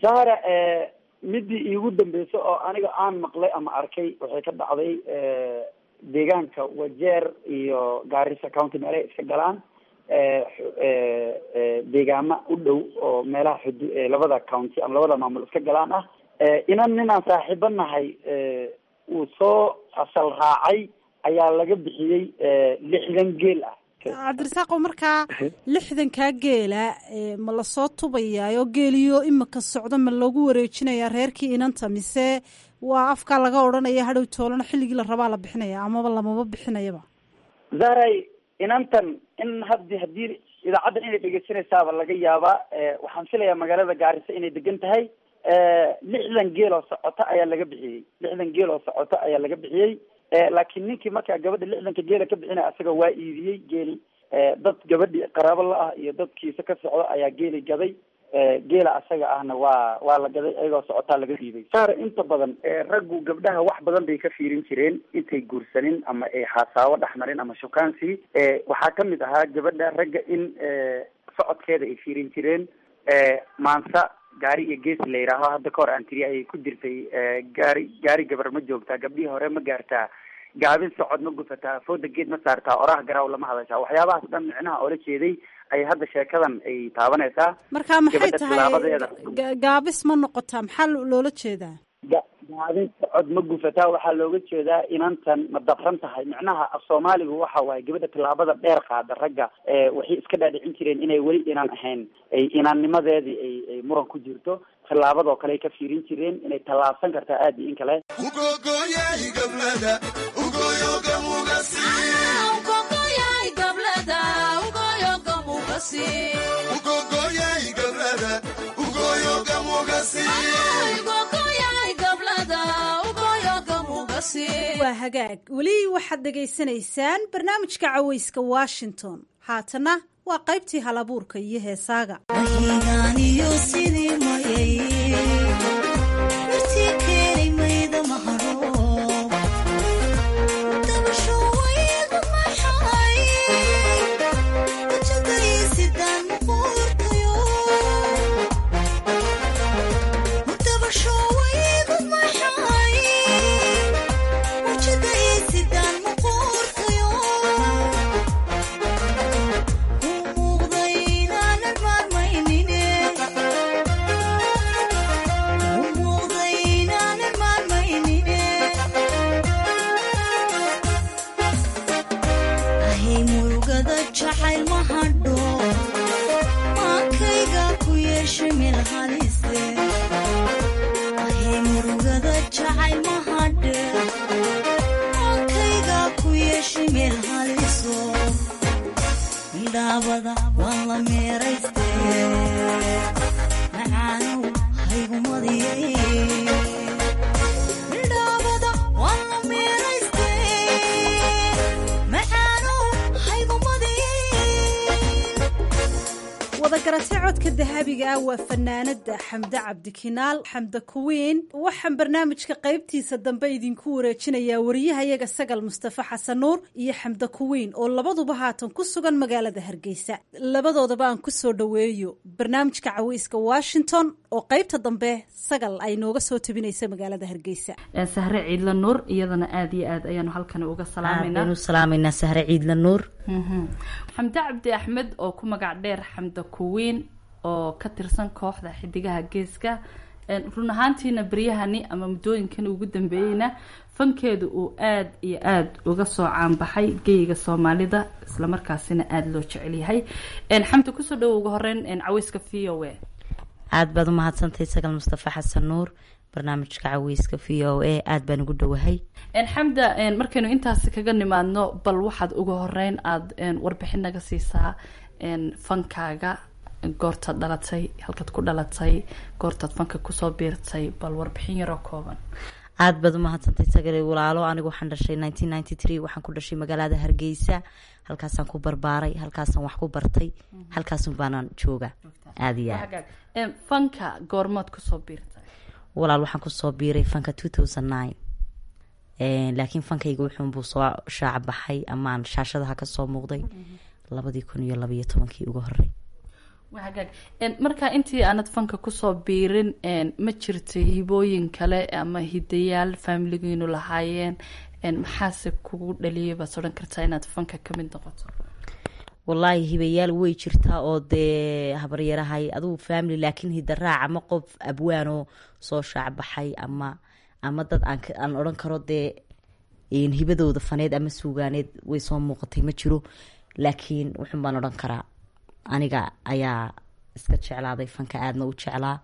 N: sahra midii iigu dambeysa oo aniga aan maqlay ama arkay waxay ka dhacday deegaanka wajeer iyo gaarisa county meelaha iska galaan deegaama u dhow oo meelaha xudu labada county ama labada maamul iska galaan ah inan nin aan saaxiibo nahay uu soo asal raacay ayaa laga bixiyey lixdan geel ah
M: cabdirasaaqo markaa lixdankaa geela ma lasoo tubayaayo geeliyo imika socdo ma loogu wareejinayaa reerkii inanta mise waa afkaa laga odhanaya hadhow toolana xilligii la rabaa la bixinaya amaba lamaba bixinayaba
N: zaray inantan in haddi haddii idaacaddan inay dhegeysanaysaaba laga yaabaa waxaan filayaa magaalada gaarisa inay degan tahay lixdan geel oo socota ayaa laga bixiyey lixdan geel oo socota ayaa laga bixiyey laakiin ninkii markaa gabadha lixdanka geela ka bixinaya asaga waa iibiyey geeli dad gabadhi qaraabo la ah iyo dadkiisa ka socda ayaa geeli gaday geela asaga ahna waa waa la gaday ayagoo socotaa laga dhiibay saar inta badan raggu gabdhaha wax badan bay ka fiirin jireen intay guursanin ama ay xaasaawo dhex marin ama shukaansi waxaa kamid ahaa gabadha ragga in socodkeeda ay fiirin jireen maansa gaari iyo gees la yidhaaho hadda ka hor aan tiri ayay ku jirtay gaari gaari gabar ma joogtaa gabdhihii hore ma gaartaa gaabin socod ma gufataa fooda geed ma saartaa oraha garaaw lama hadashaa waxyaabahaas dhan micnaha oola jeeday ay hadda sheekadan ay taabanaysaa
M: marka maxay
N: gabadha
M: tahay
N: tilaabadeeda
M: ga- gaabis ma noqotaa maxaa lo- loola jeedaa
N: ga- gaabin socod ma gufataa waxaa looga jeedaa inantan ma dabran tahay micnaha af soomaaligu waxa waaye gabadha tilaabada dheer qaada ragga waxay iska dhaadhicin jireen inay weli inaan ahayn ay inaannimadeedii ay ay muran ku jirto tilaabadoo kale ay ka fiirin jireen inay tallaabsan kartaa aad iyo in kale
M: waa hagaag weli waxaad dhegaysanaysaan barnaamijka cawayska washington haatana waa qaybtii halabuurka iyo heesaaga
O: wahigaaniyo sidii mayay wartii keenay mayda mahadho dabasho waygu maxay wajagaysidaan muquurtayo dabasho waygu maxay wajagaysidaan muquurtayo ahay murugada jacayl ma hadho maankayga ku yeesha meel halise ahay murugada jacayl ma hadhe maankayga ku yeesha meel haliso midhaabada waan la meerayste macaanow haygumadiyey midhaabada waan la meerayste macaanow haygumadiyey
M: wadagaratay codka dahabiga ah waa fanaanada xamde cabdikinaal xamde kuwiin waxaan barnaamijka qaybtiisa dambe idinku wareejinayaa wariyahayaga sagal mustafa xasan nuur iyo xamde kuwiin oo labaduba haatan ku sugan magaalada hargeysa labadoodaba aan kusoo dhoweeyo barnaamijka caweyska washington oo qaybta dambe sagal ay nooga soo tabinaysa magaalada hargeysa
P: sahre ciidla nuur iyadana aada iyo aad ayaanu halkani uga salaameynaa
Q: aanu salaameynaa sahre ciidla nuur
P: xamde cabdi axmed oo ku magac dheer xamde kuwiin oo ka tirsan kooxda xidigaha geeska run ahaantiina beryahani ama muddooyinkan ugu dambeeyeyna fankeedu uu aada iyo aada uga soo caanbaxay geyga soomaalida islamarkaasina aada loo jecel yahay xamde kusoo dhowo ugu horeyn caweyska v o a
Q: aada baad u mahadsantahay sagal mustafa xasan nuur barnaamijka caweyska v o a aada baan ugu dhowahay
P: xamda markaynu intaasi kaga nimaadno bal waxaad ugu horeyn aada warbixin naga siisaa fankaaga goortaad dhalatay halkaad ku dhalatay goortaad fanka kusoo biirtay bal warbixin yaroo kooban
Q: aada baad u mahadsantahay sagal walaalo anigu waxaan dhashay nineteen ninety three waxaan ku dhashay magaalada hargeysa halkaasaan ku barbaaray halkaasaan wax ku bartay halkaasun baanaan jooga aada iyo aad
P: fanka goormood kusoo biirtay
Q: walaal waxaan kusoo biiray fanka two thousand nine laakiin fankayga wuxuunbuu soo shaaca baxay amaan shaashadaha kasoo muuqday labadii kun iyo labaiyo tobankii ugu horey
P: waa hagaag marka intii aanad fanka kusoo biirin ma jirto hibooyin kale ama hidayaal faamiligiinu lahaayeen maxaase kugu dhaliyay baad odhan kartaa inaad fanka ka mid noqoto
Q: wallaahi hibayaal way jirtaa oo dee habaryarahay adugu family laakiin hidaraac ama qof abwaanoo soo shaacbaxay ama ama dad aan odhan karo dee hibadooda faneed ama suugaaneed way soo muuqatay ma jiro laakiin wuxun baan odhan karaa aniga ayaa iska jeclaaday fanka aadna u jeclaa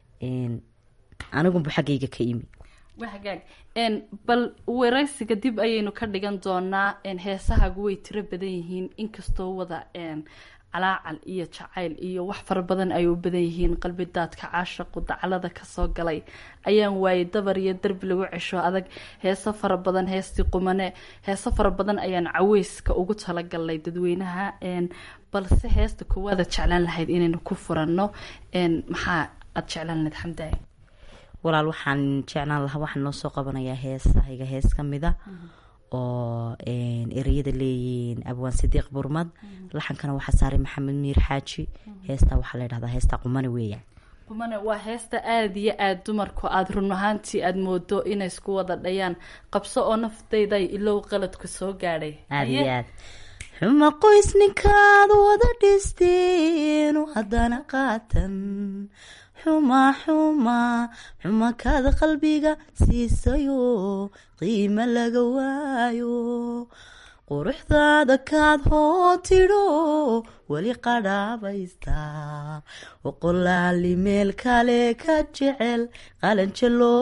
Q: anigunbu xaggayga ka imi
P: waa hagaag bal waraysiga dib ayaynu ka dhigan doonaa heesahagu way tiro badan yihiin inkastoo wada calaacal iyo jacayl iyo wax fara badan ay u badan yihiin qalbi daadka caashaqu dacalada kasoo galay ayaan waayay dabar iyo darbi lagu cesho adag heeso fara badan heestii qumane heeso fara badan ayaan caweyska ugu talagalnay dadweynaha balse heesta koowaada jeclaan lahayd inaynu ku furanno maxaa aada jeclaan lahayd xamdaay
Q: walaal waxaan jeclaan lahaa waxaan noo soo qabanayaa heesahayga hees ka mida oo ereyada leeyihiin abwaan sidiiq burmad laxankana waxaa saaray maxamed miir xaaji heestaa waxaa la ydhahdaa heesta qumane weeyaan
P: qumane waa heesta aada iyo aada dumarku aada run ahaantii aada moodo inay isku wada dhayaan qabso oo naftayday ilow qaladku soo gaadhay
Q: aada iyo aad xuma qoys ninkaad wada dhisteenu haddana qaatan xuma xuma xuma kaad qalbiga siisayo qiimo laga waayo quruxdaada kaad hoo tidho weli qadhaabaystaa oqolaali meel kale ka jecel qalanja loo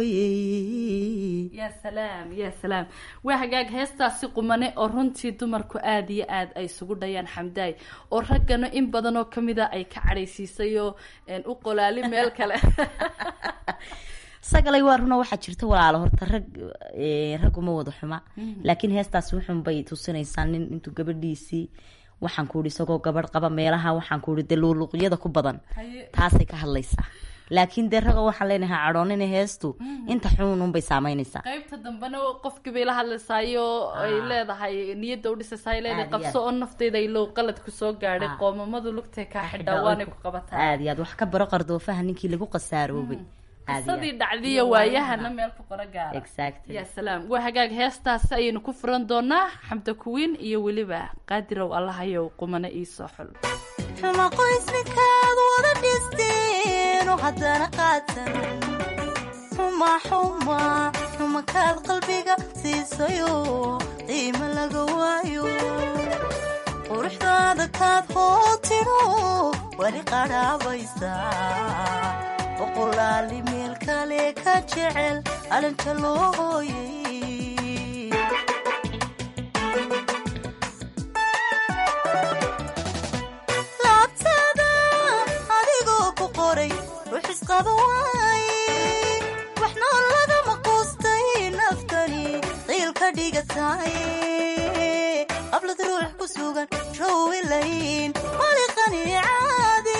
Q: hooyey
P: ya salaam ya salaam waa hagaag heestaasi qumane oo runtii dumarku aada iyo aada ay isugu dhayaan xamdaay oo raggana in badan oo kamida ay ka cadhaysiisayoo u qolaali meel kale
Q: sagalay waa runa waxaa jirta walaalo horta rag ragguma wada xuma laakiin heestaasi wuxun bay tusinaysaa nin intuu gabadhiisii waxaan ku ihi isagoo gabadh qaba meelaha waxaan ku ihi dee luuluqyada ku badan taasay ka hadlaysaa laakiin dee raga waxaan leenahay cadhoonina heestu inta xununbay saameynaysaa
P: qaybta dambena qofkii bay la hadlaysaayo ay leedahay niyadda udhisaysaay leedahay qabso oo nafteyda ilow qalad kusoo gaadhay qoomamadu lugtay kaa xidhaa waanay ku qabataa
Q: aada iyo aad wax ka baro qardoofaha ninkii lagu qasaaroobay
P: qisadii dhacdiya waayahana meel ku qora gaara ya salaam waa hagaag heestaasi ayaynu ku furan doonaa xamda kuwiin iyo weliba qaadirow allahayow qumane iisoo xul
O: xuma qoys ninkaad wada dhisteenu haddana qaatan xuma xuma xuma kaad qalbiga siisayo qiimo laga waayo quruxdaada kaad hoo tidho weli qadhaabaysaa boqolaali meel kale ka jecel alanta loo hooyey laabtada adigoo ku qoray ruux isqaba waaye waxna lagama quustay naftani qiil ka dhigataay qablad ruux ku sugan rowilayn maliqani caadi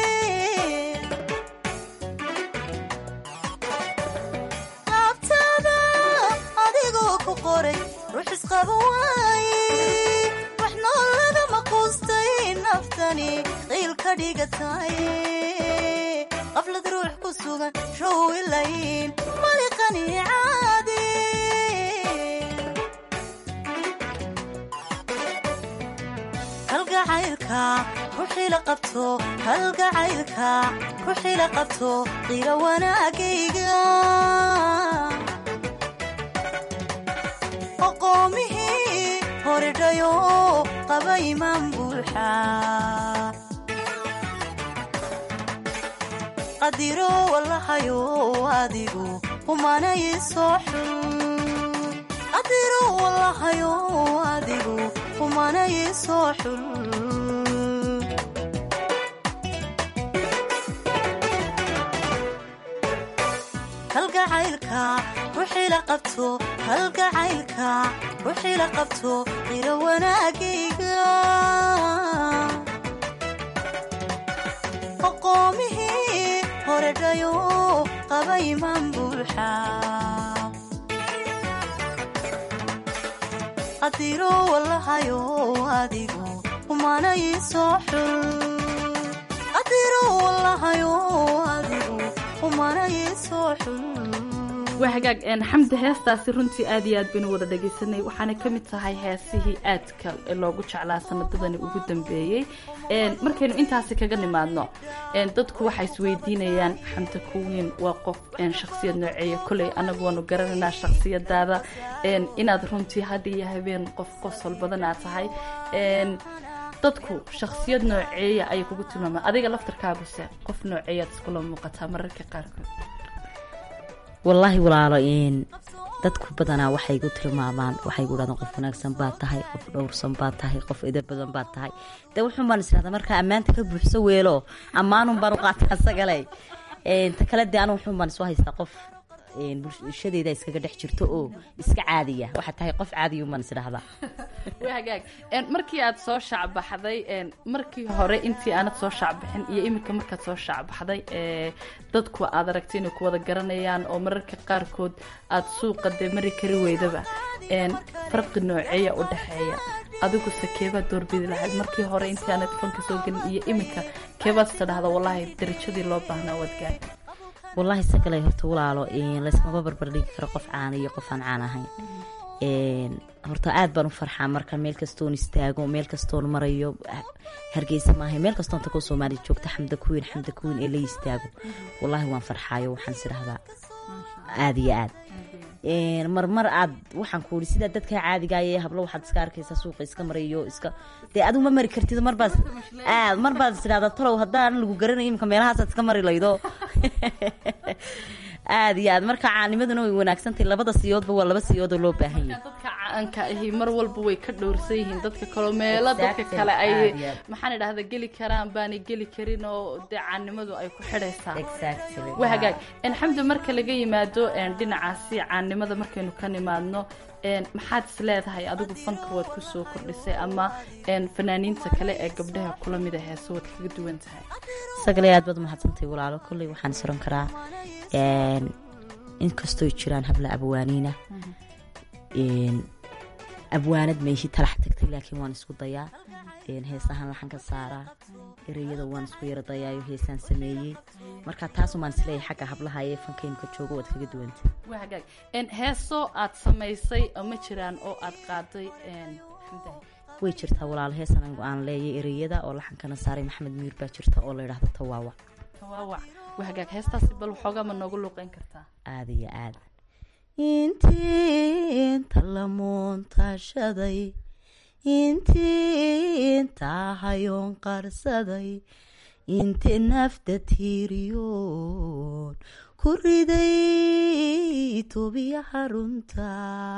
O: ruux isqaba waaye wax nool lagama quustay naftani qiil ka dhigataay qaflad ruux ku sugan rowilayn maliqani caadi halgacaylka ruuxila qabto halgacaylka ruuxila qabto qiila wanaagayga qoomihii horedhayo qaba imaan buuxa qadiro wallahayo adigu humanay soo xul qadiro wallahayo adigu humanay soo xul halgacaylka ruuxila qabto halgacaylka ruuxila qabto qiro wanaagayga qoomihii horedhayo qaba imaan buuxa qadiro wallahayo adigu humanay soo xul walahayo adigu umanayasoo xun
P: waa hagaag een, xamdi heestaasi runtii aad iyo aad baynu wada dhagaysanay waxaana ka mid tahay heesihii aadka loogu jeclaa sanadadani ugu dambeeyey Een, markaynu intaasi kaga nimaadno een, dadku waxay isweydiinayaan xamdi kuwiin waa qof een, shakhsiyad nooceeya koley anagu waanu garanaynaa shakhsiyadaada een, inaad runtii hadda iyo habeen qof qosol badan aad tahay Een, dadku shakhsiyad nooceeya ayay kugu tilmaamaan adiga laftarkaaguse qof nooceeyaad iskula muuqataa mararka qaarkood
Q: wallaahi walaalo een dadku badanaa waxay igu tilmaamaan waxay igu dhahdaan qof wanaagsan baad tahay qof dhowrsan baad tahay qof edeb badan baad tahay dee wuxuun baan israhdaa markaa ammaanta ka buuxso weelo ammaanun baan u qaataa asagale Een, ta kale dee anu wuxuun baan isu haystaa qof een, bulshadeeda iskaga dhex jirto oo iska caadiya waxaa tahay qof caadiyun baan isdhahdaa
P: waa hagaag Een, markii aad soo shacbaxday een, markii hore intii aanad soo shacbixin iyo iminka markaad soo shacbaxday ee, dadku aad aragtay inay ku wada garanayaan oo mararka qaarkood aad suuqa dee mari kari weydaba Een, farqi nooceeya u dhexeeya adiguse keebaad doorbidi lahayd markii hore intii aanad fanka soo gelin iyo iminka keebaad is dhahda wallaahi darajadii loo baahnaa waad gaari
Q: wallaahi sagale horta walaalo een, laysmaba barbardhigi karo qof caana iyo qof aan caan ahayn Een, horta aad baan u farxaa marka meel kastoon istaago meel kastoon marayo hargeysa maaha meel kastoon takoo soomaaliya joogta xamda kuwiin xamda kuwiin ee la istaago wallaahi waan farxaayo waxaan is idhahdaa aad iyo aad Een, marmar aad waxaan ku uri sidaa dadka caadigaye hablo waxaad iska arkaysaa suuqa iska marayo iska dee adigu ma mari kartid marbaad aad marbaad is idhahdaa talow haddaan lagu garanayo imika meelahaasaad iska mari laydo aad iyo aad marka caanimaduna way wanaagsantahay labada siyoodba waa laba siyoodoo loo baahan yahay
P: dadka caanka ahi mar walba way ka dhowrsan yihiin dadka kaloo meelo dadka
Q: Exactly,
P: kale ay
Q: aad iyo aad.
P: maxaan idhahda geli karaan baanay geli karin oo dee caanimadu ay ku xidhaysaa
Q: Exactly,
P: waa hagaag En, xamdi marka laga yimaado en, dhinacaasi caanimada markaynu ka nimaadno en, maxaad is leedahay adigu fanka waad kusoo kordhisay ama en, fanaaniinta kale ee gabdhaha kula mida heese waad kaga duwan tahay
Q: sagale aad baad umahadsantahay walaalo kolley waxaan is oran karaa een, inkastooy jiraan habla abwaaniina een, abwaanad meeshi talax tagtay laakiin waan isku dayaa een, heesahan waxaan ka saaraa ereyada waan isku yara dayaayo heesaan sameeyey marka taasumaan isleeyahay xagga hablaha ee fankaymka joogo waad kaga duwanta
P: waa hagaag En, heeso aad samaysay oo ma jiraan oo aad qaaday en, xamdi
Q: way jirtaa walaalo heesan anigu aan leeyay ereyada oo laxankana saaray maxamed miir baa jirta oo la yidhaahdo tawaawac
P: tawaawac waa hagaag heestaasi bal waxoogaa ma noogu luuqeyn kartaa
Q: aad iyo aad intii inta la muuntashaday intii intaa hayoon qarsaday inti nafta tiiriyoon ku riday tobiyaha runta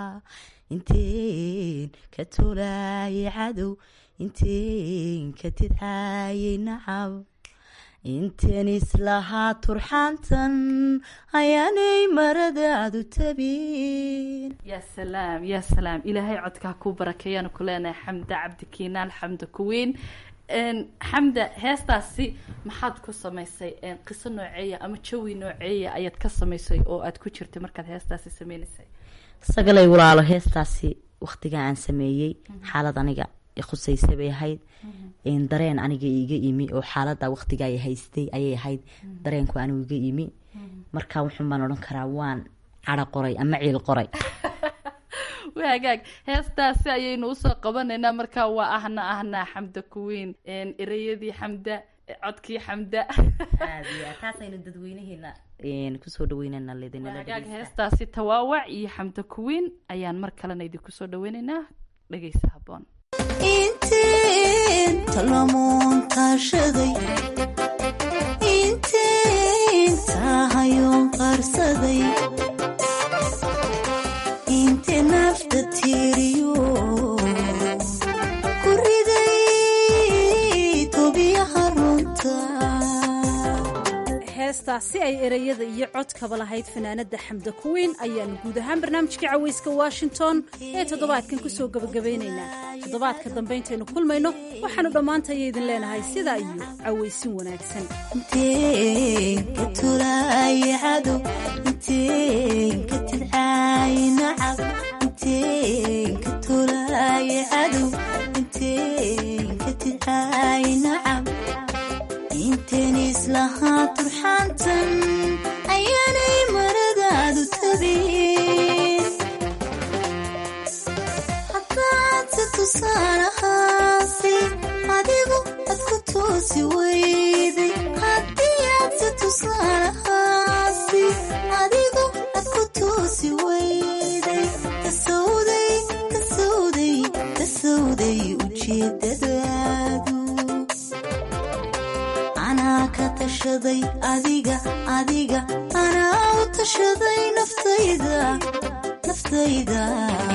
Q: inteen ka tolaayay cadow inteen ka tidcaayay nacab inteen islahaa turxaantan ayaanay maradaadu tabin
P: yaa salaam yaa salaam ilaahay codkaa kuu barakeeyaanu ku leenahay xamda cabdi kiinaan xamda kuweyn En, xamda heestaasi maxaad ku samaysay En, qiso nooceeya ama jawi nooceeya ayaad ka samaysay oo aad ku jirtay markaad heestaasi sameynaysay
Q: sagalay walaalo heestaasi wakhtiga aan sameeyey xaalad aniga i khusaysa bay ahayd een, dareen aniga iga imi oo xaalada wakhtiga ay haystay ayay ahayd dareenku anigu iga imi marka wuxuun baan odhan karaa waan cadho qoray ama ciil qoray
P: waa hagaag heestaasi ayaynu usoo qabanaynaa markaa waa ahna ahna xamda kuweyn En, ereyadii xamda codkii xamda
Q: taasaynu dadweynaheena een, kusoo dhaweynana
P: waa hagaag heestaasi tawaawac iyo xamda kuweyn ayaan mar kalena idinku soo dhaweynaynaa dhegeysa haboon
O: inta la muuntashaday inta hayoon qarsaday inta nafta tiiriyo ku riday tobiyaha runta
M: heestaasi ay ereyada iyo codkaba lahayd fanaanada xamda kuweyn ayaanu guud ahaan barnaamijka caweyska washington ee toddobaadkan kusoo gabagabeynaynaa toddobaadka dambe intaynu kulmayno waxaanu dhammaantaya idin leenahay sidaa iyo caweysin wanaagsan
O: inteen ka tolaayay cadow inteen ka tidcaayay nacab inteen ka tolaayay cadow inteen ka tidcaayay nacab inteen isla tan ayaanay maradaadu tabin haddaadse tusaalahaasi adigu ad ku toosi weyday haddii aadse tusaalahaasi adigu ad ku toosi weyday kasowday kasowday kasowday ujeedadaadu anaa ka tashaday adiga adiga anaa u tashaday naftayda naftayda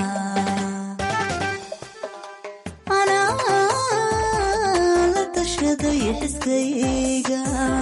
O: anaa la tashaday xiskayga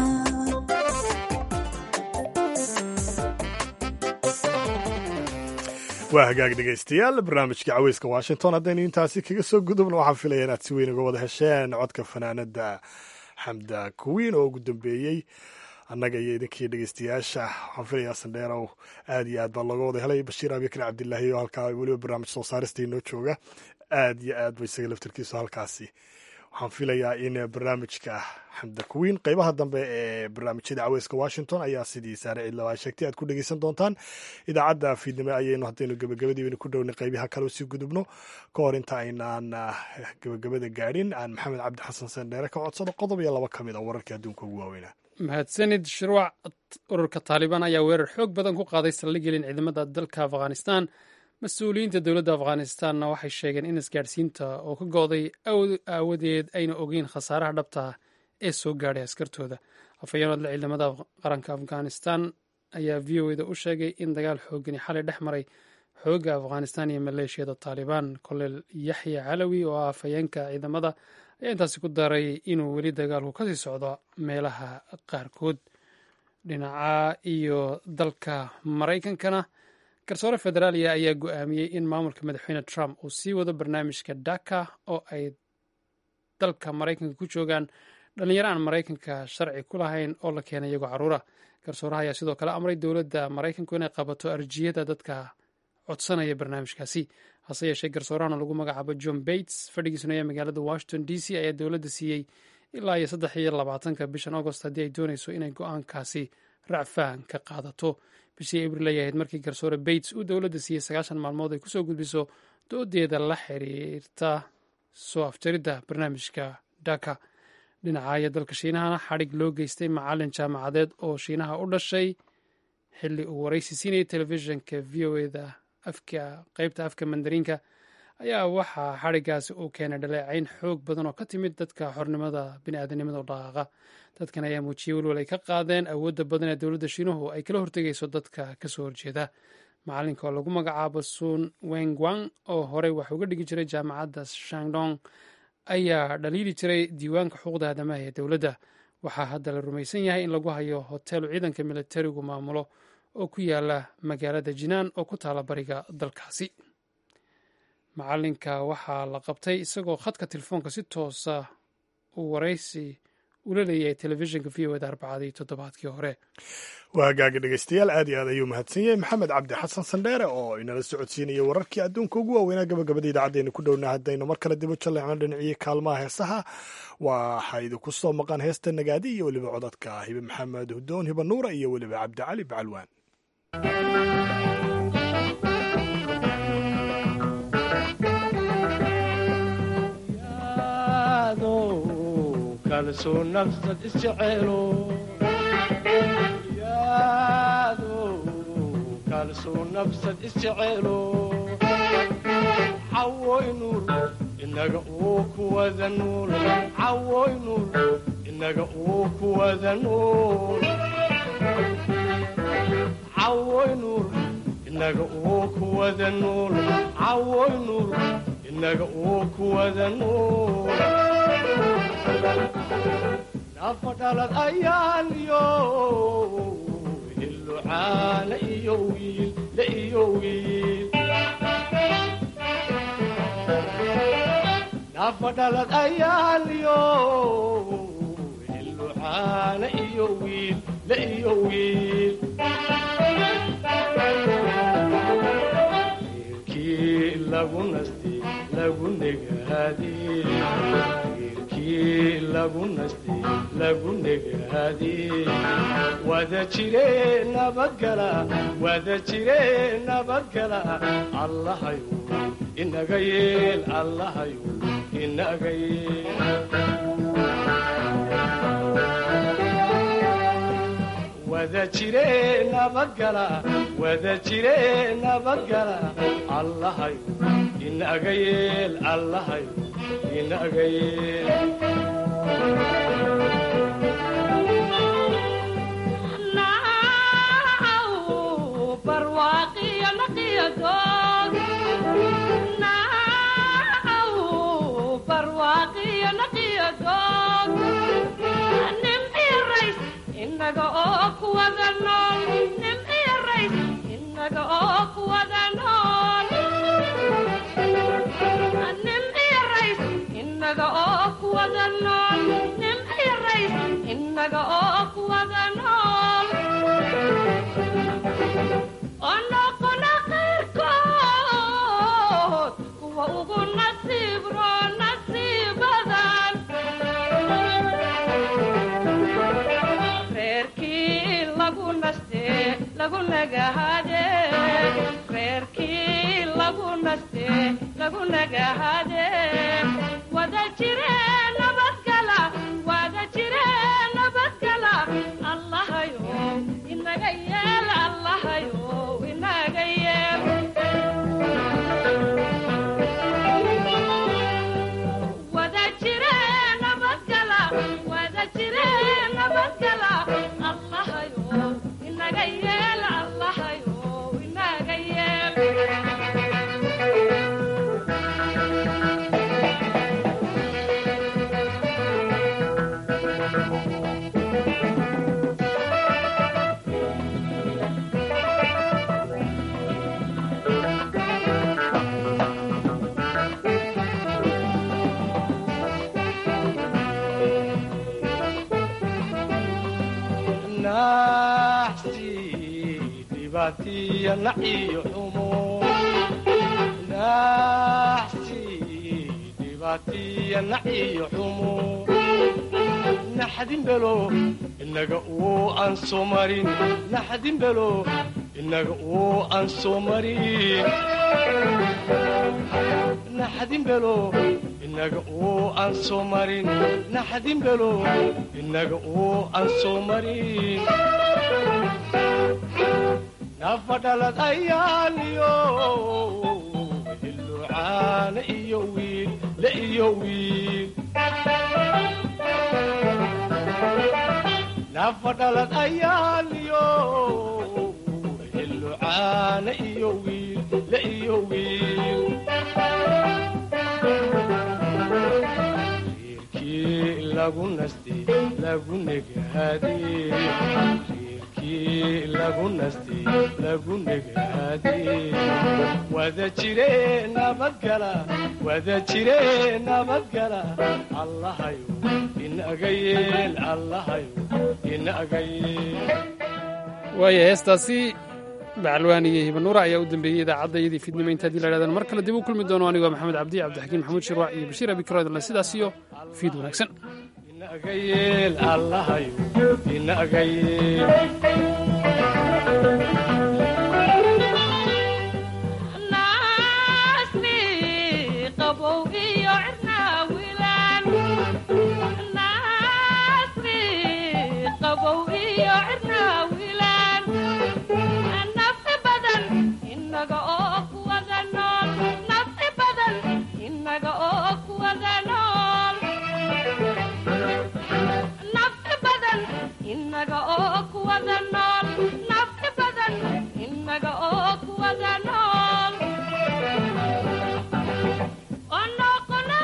A: waa hagaag dhegaystayaal barnaamijka caweyska washington haddaynu intaasi kaga soo gudubno waxaan filaya inaad si weyn uga wada hesheen codka fanaanada xamda kuwiin oo ugu dambeeyey annaga iyo idinkii dhegeystayaasha waxaan filayaa sandheerow aad iyo aad baa looga wada helay bashiir abikar cabdilaahi oo halkaa weliba barnaamij soo saarista inoo jooga aad iyo aad ba isaga laftarkiisu halkaasi waxaan filayaa in barnaamijka xamda kuwiin qeybaha dambe ee barnaamijyada caweyska washington ayaa sidii saare ciidlawaa sheegtay aad ku dhegeysan doontaan idaacadda fiidnimo ayaynu haddaynu gebagabadiibanu ku dhownay qeybaha kale sii gudubno ka hor inta aynaan gebagabada gaadhin aan maxamed cabdi xasan sandheere ka codsado qodob iyo laba ka mid a wararkii adduunka ugu waaweynaa
B: mahadsanid shirwac ururka taalibaan ayaa weerar xoog badan ku qaaday saldhiggelin ciidamada dalka afghanistan mas-uuliyiinta dowladda afghanistanna waxay sheegeen in isgaadhsiinta oo ka go'day aawadeed ayna ogeyn khasaaraha dhabta ah ee soo gaadhay askartooda afhayeenodle ciidamada qaranka afghanistan ayaa v o eda u sheegay in dagaal xoogani xalay dhex maray xoogga afghanistan iyo maleeshiyada taalibaan koleel yaxya calawi oo ah afhayeenka ciidamada ayaa intaasi ku daray inuu weli dagaalku kasii socdo meelaha qaarkood dhinaca iyo dalka maraykankana garsoore federaaliya ayaa go-aamiyey in maamulka madaxweyne trump uu sii wado barnaamijka daka oo ay dalka maraykanka ku joogaan dhallinyaro aan maraykanka sharci ku lahayn oo la keenay iyagoo caruura garsooraha ayaa sidoo kale amray dowladda maraykanku inay qabato arjiyada dadka codsanaya barnaamijkaasi hase yeeshee garsoorahana lagu magacaabo john bates fadhigiisuna ee magaalada washington d c ayaa dowladda siiyey ilaa iyo saddex iyo labaatanka bishan agost haddii ay doonayso inay go-aankaasi racfaan ka qaadato bishii abril ay ahayd markii garsoore bates uu dowladda siiyey sagaashan maalmood ay kusoo gudbiso doodeeda la xiriirta soo afjaridda barnaamijka daka dhinacaaya dalka shiinahana xadhig loo geystay macalin jaamacadeed oo shiinaha u dhashay xilli uu waraysi siinayay telefishinka v o eda afka qeybta afka mandariinka ayaa waxaa xadhigaasi uu keenay dhaleecayn xoog badan oo ka timid dadka xornimada biniaadanimada u dhaqaaqa dadkan ayaa muujiyey welwal ay ka qaadeen awoodda badan ee dowladda shiinuhu ay kala hortegayso dadka kasoo horjeeda macalinka oo lagu magacaabo sun wengwang oo horey wax uga dhigi jiray jaamacadda shandong ayaa dhaliili jiray diiwaanka xuquuqda aadamaha ee dowladda waxaa hadda la rumaysan yahay in lagu hayo hoteelu ciidanka militarigu maamulo oo ku yaala magaalada jinaan oo ku taala bariga dalkaasi macalinka waxaa la qabtay isagoo khadka telefoonka si toosa uu waraysi ula leeyahay telefishinka v o eda arbacadii toddobaadkii hore
A: waa hagaaga dhegeystayaal aad iyo aad ayuu mahadsan yahay maxamed cabdi xasan sandheere oo inala socodsiinaya wararkii adduunka ugu waaweynaa gabagabada idaacaddeena ku dhowna haddaynu mar kale dibu jalleecno dhinacii kaalmaha heesaha waxaa idinku soo maqan heesta nagaadi iyo weliba codadka hibe maxamed hudoon hiba nuura iyo weliba cabdicali bacalwaan
R: kalsoo nafsad isjeceelo yaado kalsoo nafsad isjeceelo cawoy nuur inaga uu kuwada nuul cawoy nuur inaga uu kuwada nuul cawoy nuur inaga uu kuwada nuul cawoy nuur inaga uu kuwada nuul nafa dhalad ayaan iyo hillucaana iyo wiil la iyo wiil nafa dhalad ayaan iyo hillucaana iyo wiil la iyo wiil wiilkii lagu nasti lagu negaadi lagu naste lagu negaade wada jire nabadgala wada jire nabadgala allahayo inaga yeel allahayo inaga yeel wada jire nabadgala wada jire nabadgala allahayo inaga yeel allahayo inaga yeel
S: inaga oo kuwada nool nimciyo rays inaga oo kuwada nool nimciyo rays inaga oo kuwada nool nimciyo rays inaga oo kuwada nool oo noqona qayrkood kuwa ugu nasiib roo nasiibadan reerkii lagu naste lagu nagahade reerkii lagu naste lagu nagahade wada jire nabadgala wada jire nabadgala allahayo inaga yeel allahayo inaga yeel wada jire nabadgala wada jire nabadgala allahayo inaga yeel allahayo inaga yeel
R: naxsi dhibaatiya naciyo xumo naxsi dhibaatiya naciyo xumo naxdin belo inaga uu aan soo marin naxdin belo inaga uu aan soo marin naxdin belo inaga uu aan soo marin naxdin belo inaga uu aan soo marin nafadhalad ayaaniyo hilucaana iyo wiil la iyo wiil nafadhalad ayaaniyo hilucaana iyo wiil la iyo wiil reerkii lagu naste lagu negaade reerkii lagu naste lagu negaade wada jire nabadgala wada jire nabadgala allahayo inaga yeel allahayo inaga yeel
B: waaya heestaasi bacalwaan iyo hibanuura ayaa u dambeeyey idaacadda iyadii fiidnimo inta hadii la idhahdaan mar kale dib u kulmi doono anigoo maxamed cabdi cabdixakiin maxamuud shirwac iyo bashiir abikroodle sidaas iyo fiid wanaagsan
R: inaga yeel allahayo inaga yeel
S: naasni qabow iyo cirnaawilaan naasni qabow iyo cirnaawilaan nafci badan inaga oo kuwada nool nafci badan inaga oo kuwada nool nafci badan inaga oo kuwada nool nafci badan inaga oo kuwada nool oo noqona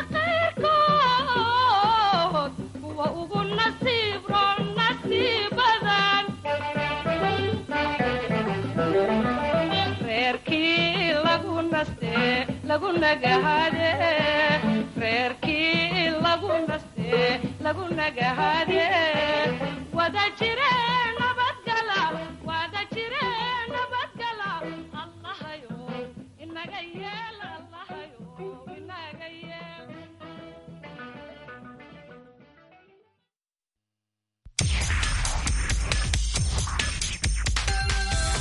S: qayrkood kuwa ugu nasiib roon nasiibadan reerkii lagu naste lagu nagahade reerkii lagu naste lagu nagahade wada jireen